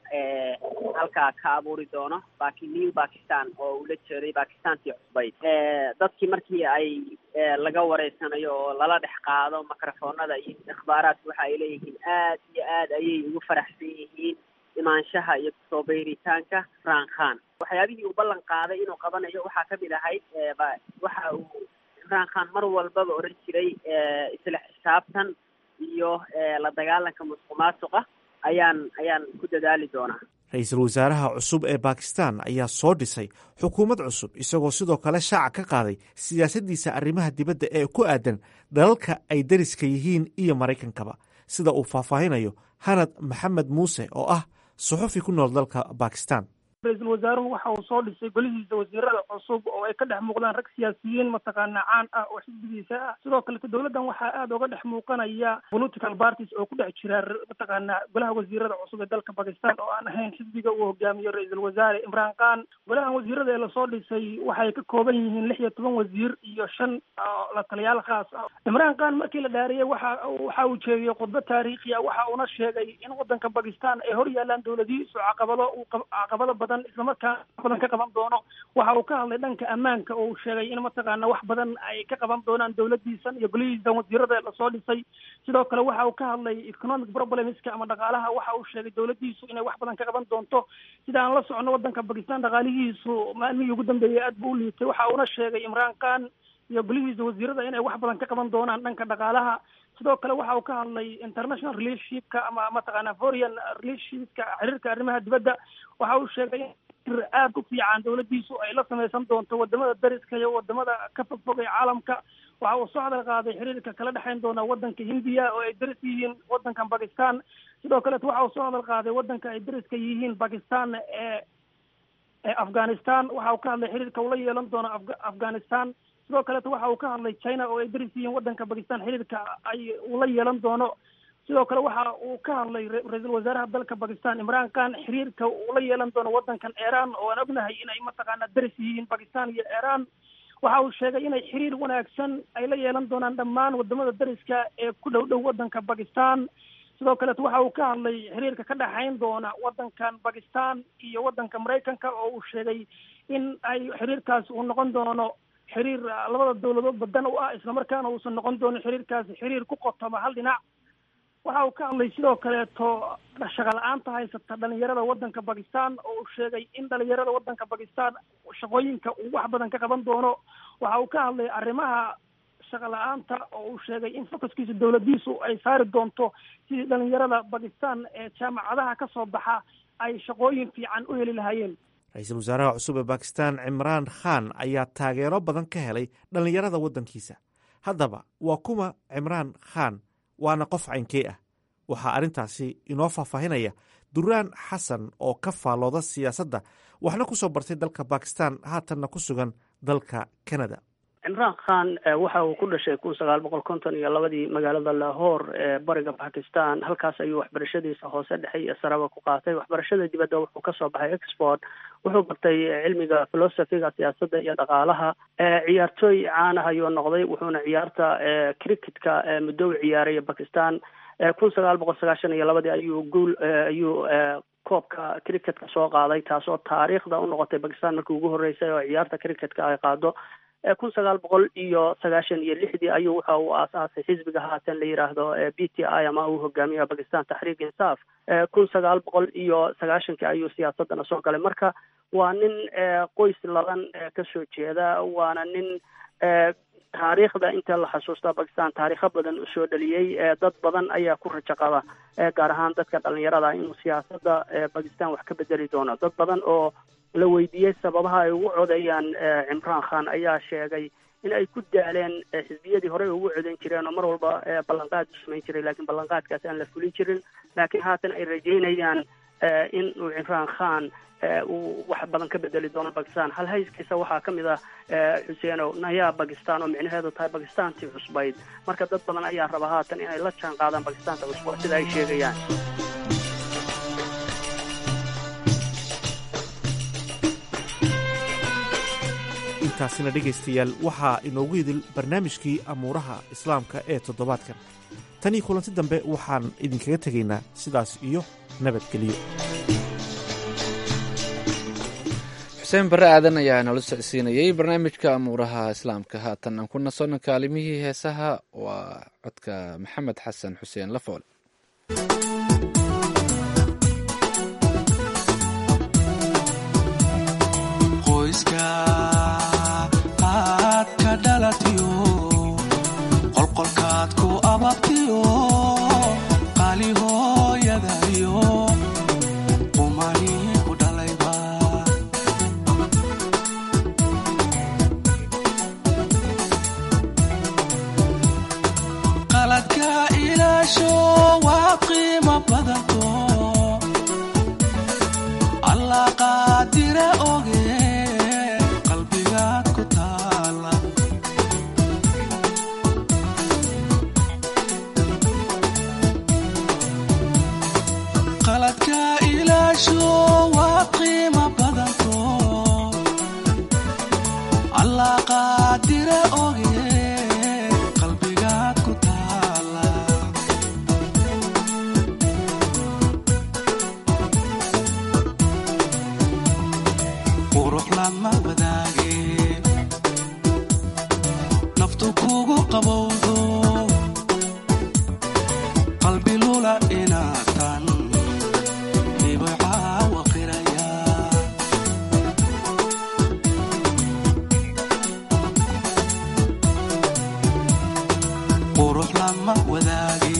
halkaa ka abuuri doono baki new bakistan oo uu la jeeday bakistantii cusbayd dadkii markii ay laga wareysanayo oo lala dhex qaado mikrofoonada iyo ikhbaaraadka waxa ay leeyihiin aad iyo aad ayay ugu faraxsan yihiin imaanshaha iyo kusoo beyritaanka imraan khan waxyaabihii uu ballan qaaday inuu qabanayo waxaa kamid ahayd waxa uu imraan khan mar walbaba odhan jiray isla xisaabtan iyo la dagaalanka musuq maasuqa ayaan ayaan ku dadaali doonaa ra-iisul wasaaraha cusub ee bakistan ayaa soo dhisay xukuumad cusub isagoo sidoo kale shaaca ka qaaday siyaasaddiisa arrimaha dibadda ee ku aadan dalalka ay dariska yihiin iyo maraykankaba sida uu faahfaahinayo hanad maxamed muuse oo ah suxufi ku nool dalka bakistan ra-iisul wasaaruhu waxa uu soo dhisay golihiisa wasiirada cusub oo ay ka dhex muuqdaan rag siyaasiyiin mataqaana caan ah oo xisbigiisa ah sidoo kalete dowladdan waxaa aada uga dhex muuqanaya political parties oo ku dhex jira mataqaana golaha wasiirada cusub ee dalka bakistan oo aan ahayn xisbiga uu hogaamiyo ra-iisul wasaare imraan khan golahan wasiirada ee lasoo dhisay waxay ka kooban yihiin lix iyo toban wasiir iyo shan la taliyaal khaas ah imraan khan markii la dhaariyey waxa waxa uu jeediyey khudbo taariikhi ah waxa uuna sheegay in waddanka bakistan ay hor yaalaan dowladihiisu caqabado caqabado badan islamarkaa badan ka qaban doono waxa uu ka hadlay dhanka ammaanka oo uu sheegay in mataqaana wax badan ay ka qaban doonaan dowladiisan iyo golihiisan wasiirada lasoo dhisay sidoo kale waxa uu ka hadlay economic problemska ama dhaqaalaha waxa uu sheegay dowladiisu inay wax badan ka qaban doonto sida aan la socono waddanka bakistan dhaqaalihiisu maalmihii ugu dambeeyey aad buu u liitay waxa uuna sheegay imraan khan iyo golihiisa wasiirada inay wax badan ka qaban doonaan dhanka dhaqaalaha sidoo kale waxa uu ka hadlay international relationshipka ama mataqaana foreign relationshipka xiriirka arrimaha dibadda waxa uu sheegay in aada u fiican dowladiisu ay la samaysan doonto wadamada dariska iyo wadamada ka fogfog ee caalamka waxa uu soo hadal qaaday xiriirka kala dhexayn doona wadanka hindiya oo ay daris yihiin wadankan bakistan sidoo kaleeto waxa uu soo hadal qaaday wadanka ay dariska yihiin bakistan ee ee afghanistan waxa uu ka hadlay xiriirka ula yeelan doono afghanistan sidoo kaleeto waxa uu ka hadlay china oo ay daris yihiin wadanka bakistan xiriirka ay ula yeelan doono sidoo kale waxa uu ka hadlay ra-iisul wasaaraha dalka bakistan imraan khan xiriirka uu la yeelan doono wadankan iran oo aan ognahay inay mataqaana daris yihiin bakistan iyo iran waxa uu sheegay inay xiriir wanaagsan ay la yeelan doonaan dhammaan wadamada dariska ee ku dhow dhow wadanka bakistan sidoo kaleeto waxa uu ka hadlay xiriirka ka dhexayn doona wadankan bakistan iyo wadanka maraykanka oo uu sheegay in ay xiriirkaasi uu noqon doono xiriir labada dowladood badan u ah islamarkaana uusan noqon doonin xiriirkaasi xiriir ku qotoma hal dhinac waxa uu ka hadlay sidoo kaleeto shaqa la-aanta haysata dhalinyarada wadanka bakistan oo uu sheegay in dhalinyarada wadanka bakistan shaqooyinka uu wax badan ka qaban doono waxa uu ka hadlay arrimaha shaqa la-aanta oo uu sheegay in focuskiisa dowladiisu ay saari doonto sidii dhalinyarada bakistan ee jaamacadaha ka soo baxa ay shaqooyin fiican u heli lahaayeen ra-iisul wasaaraha cusub ee bakistan cimraan khan ayaa taageero badan ka helay dhallinyarada waddankiisa haddaba waa kuma cimraan khan waana qof caynkee ah waxaa arrintaasi inoo faahfaahinaya duraan xasan oo ka faalooda siyaasadda waxna ku soo bartay dalka bakistan haatanna ku sugan dalka canada cimraan khan waxa uu ku dhashay kun sagaal boqol konton iyo labadii magaalada lahore ee bariga bakistan halkaas ayuu waxbarashadiisa hoose dhexe iyo saraba ku qaatay waxbarashada dibadda wuxuu kasoo baxay export wuxuu bartay cilmiga philosophiga siyaasadda iyo dhaqaalaha ciyaartooy caanah ayuu noqday wuxuuna ciyaarta cricketka muddo u ciyaaray bakistan kun sagaal boqol sagaashan iyo labadii ayuu guul ayuu koobka cricketka soo qaaday taasoo taariikhda u noqotay bakistan markii ugu horreysay oo ciyaarta cricketka ay qaado kun sagaal boqol iyo sagaashan iyo lixdii ayuu waxa uu aasaasay xisbiga haatan la yidhaahdo b t i ama uu hogaamiya bakistan taxriik insaaf kun sagaal boqol iyo sagaashankii ayuu siyaasadana soo galay marka waa nin qoys laban kasoo jeeda waana nin taariikhda inta la xasuusta bakistan taariikho badan usoo dhaliyey dad badan ayaa ku rajo qaba gaar ahaan dadka dhalinyarada inuu siyaasada bakistan wax ka bedeli doono dad badan oo la weydiiyey sababaha ay ugu codeeyaan cimraan khan ayaa sheegay in ay ku daaleen xisbiyadii horey ugu codeyn jireen oo mar walba ballanqaad u samayn jiray laakiin ballanqaadkaasi aan la fulin jirin laakiin haatan ay rajeynayaan in uu cimraan khan uu wax badan ka bedeli doono bakistan hal hayskiisa waxaa ka mid ah xuseenow nayaa bakistan oo micnaheedu tahay bakistantii cusbayd marka dad badan ayaa raba haatan inay la jaan qaadaan bakistanta cusba sida ay sheegayaan intaasina dhegaystayaal waxaa inoogu idil barnaamijkii amuuraha islaamka ee toddobaadkan tanii kulanti dambe waxaan idinkaga tegaynaa sidaas iyo nabadgelyo xuseen barre aadan ayaa noola socodsiinayey barnaamijka amuuraha islaamka haatan aan ku nasono kaalimihii heesaha waa codka maxamed xasan xuseen lafool qolqolkaad ku ababtiyo qaali hooyadayo umani ku dhalayba qaladka ilaasho waa qiimo badanto allah qaadire oge qalbigaad ku taala qaladka ilaasho waa qiimo badanto allah qaadire oge qalbigaad ku taala qurux lama wadaage naftu kugu qabowdo qalbi lula inaatan qurux lama wadaage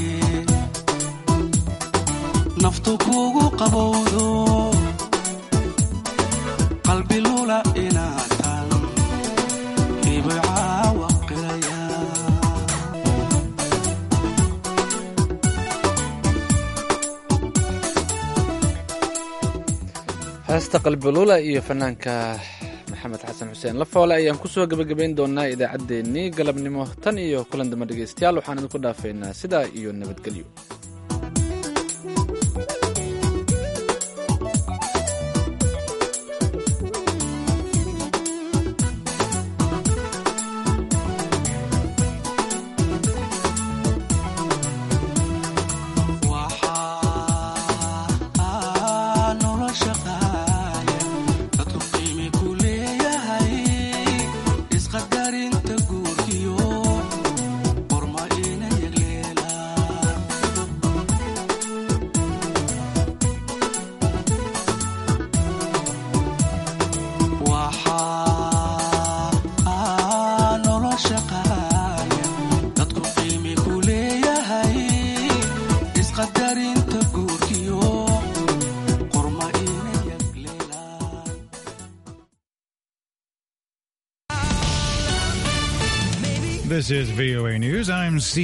naftu kugu qabowdo qalbi lula inaatan ibay caawa qiraya heesta qalbilula iyo fanaanka maxamed xasan xuseen lafoole ayaan kusoo gebagabayn doonaa idaacaddeenii galabnimo tan iyo kulan damba dhegaystayaal waxaan idinku dhaafaynaa sidaa iyo nabadgelyo This is VOA News. I'm Steve.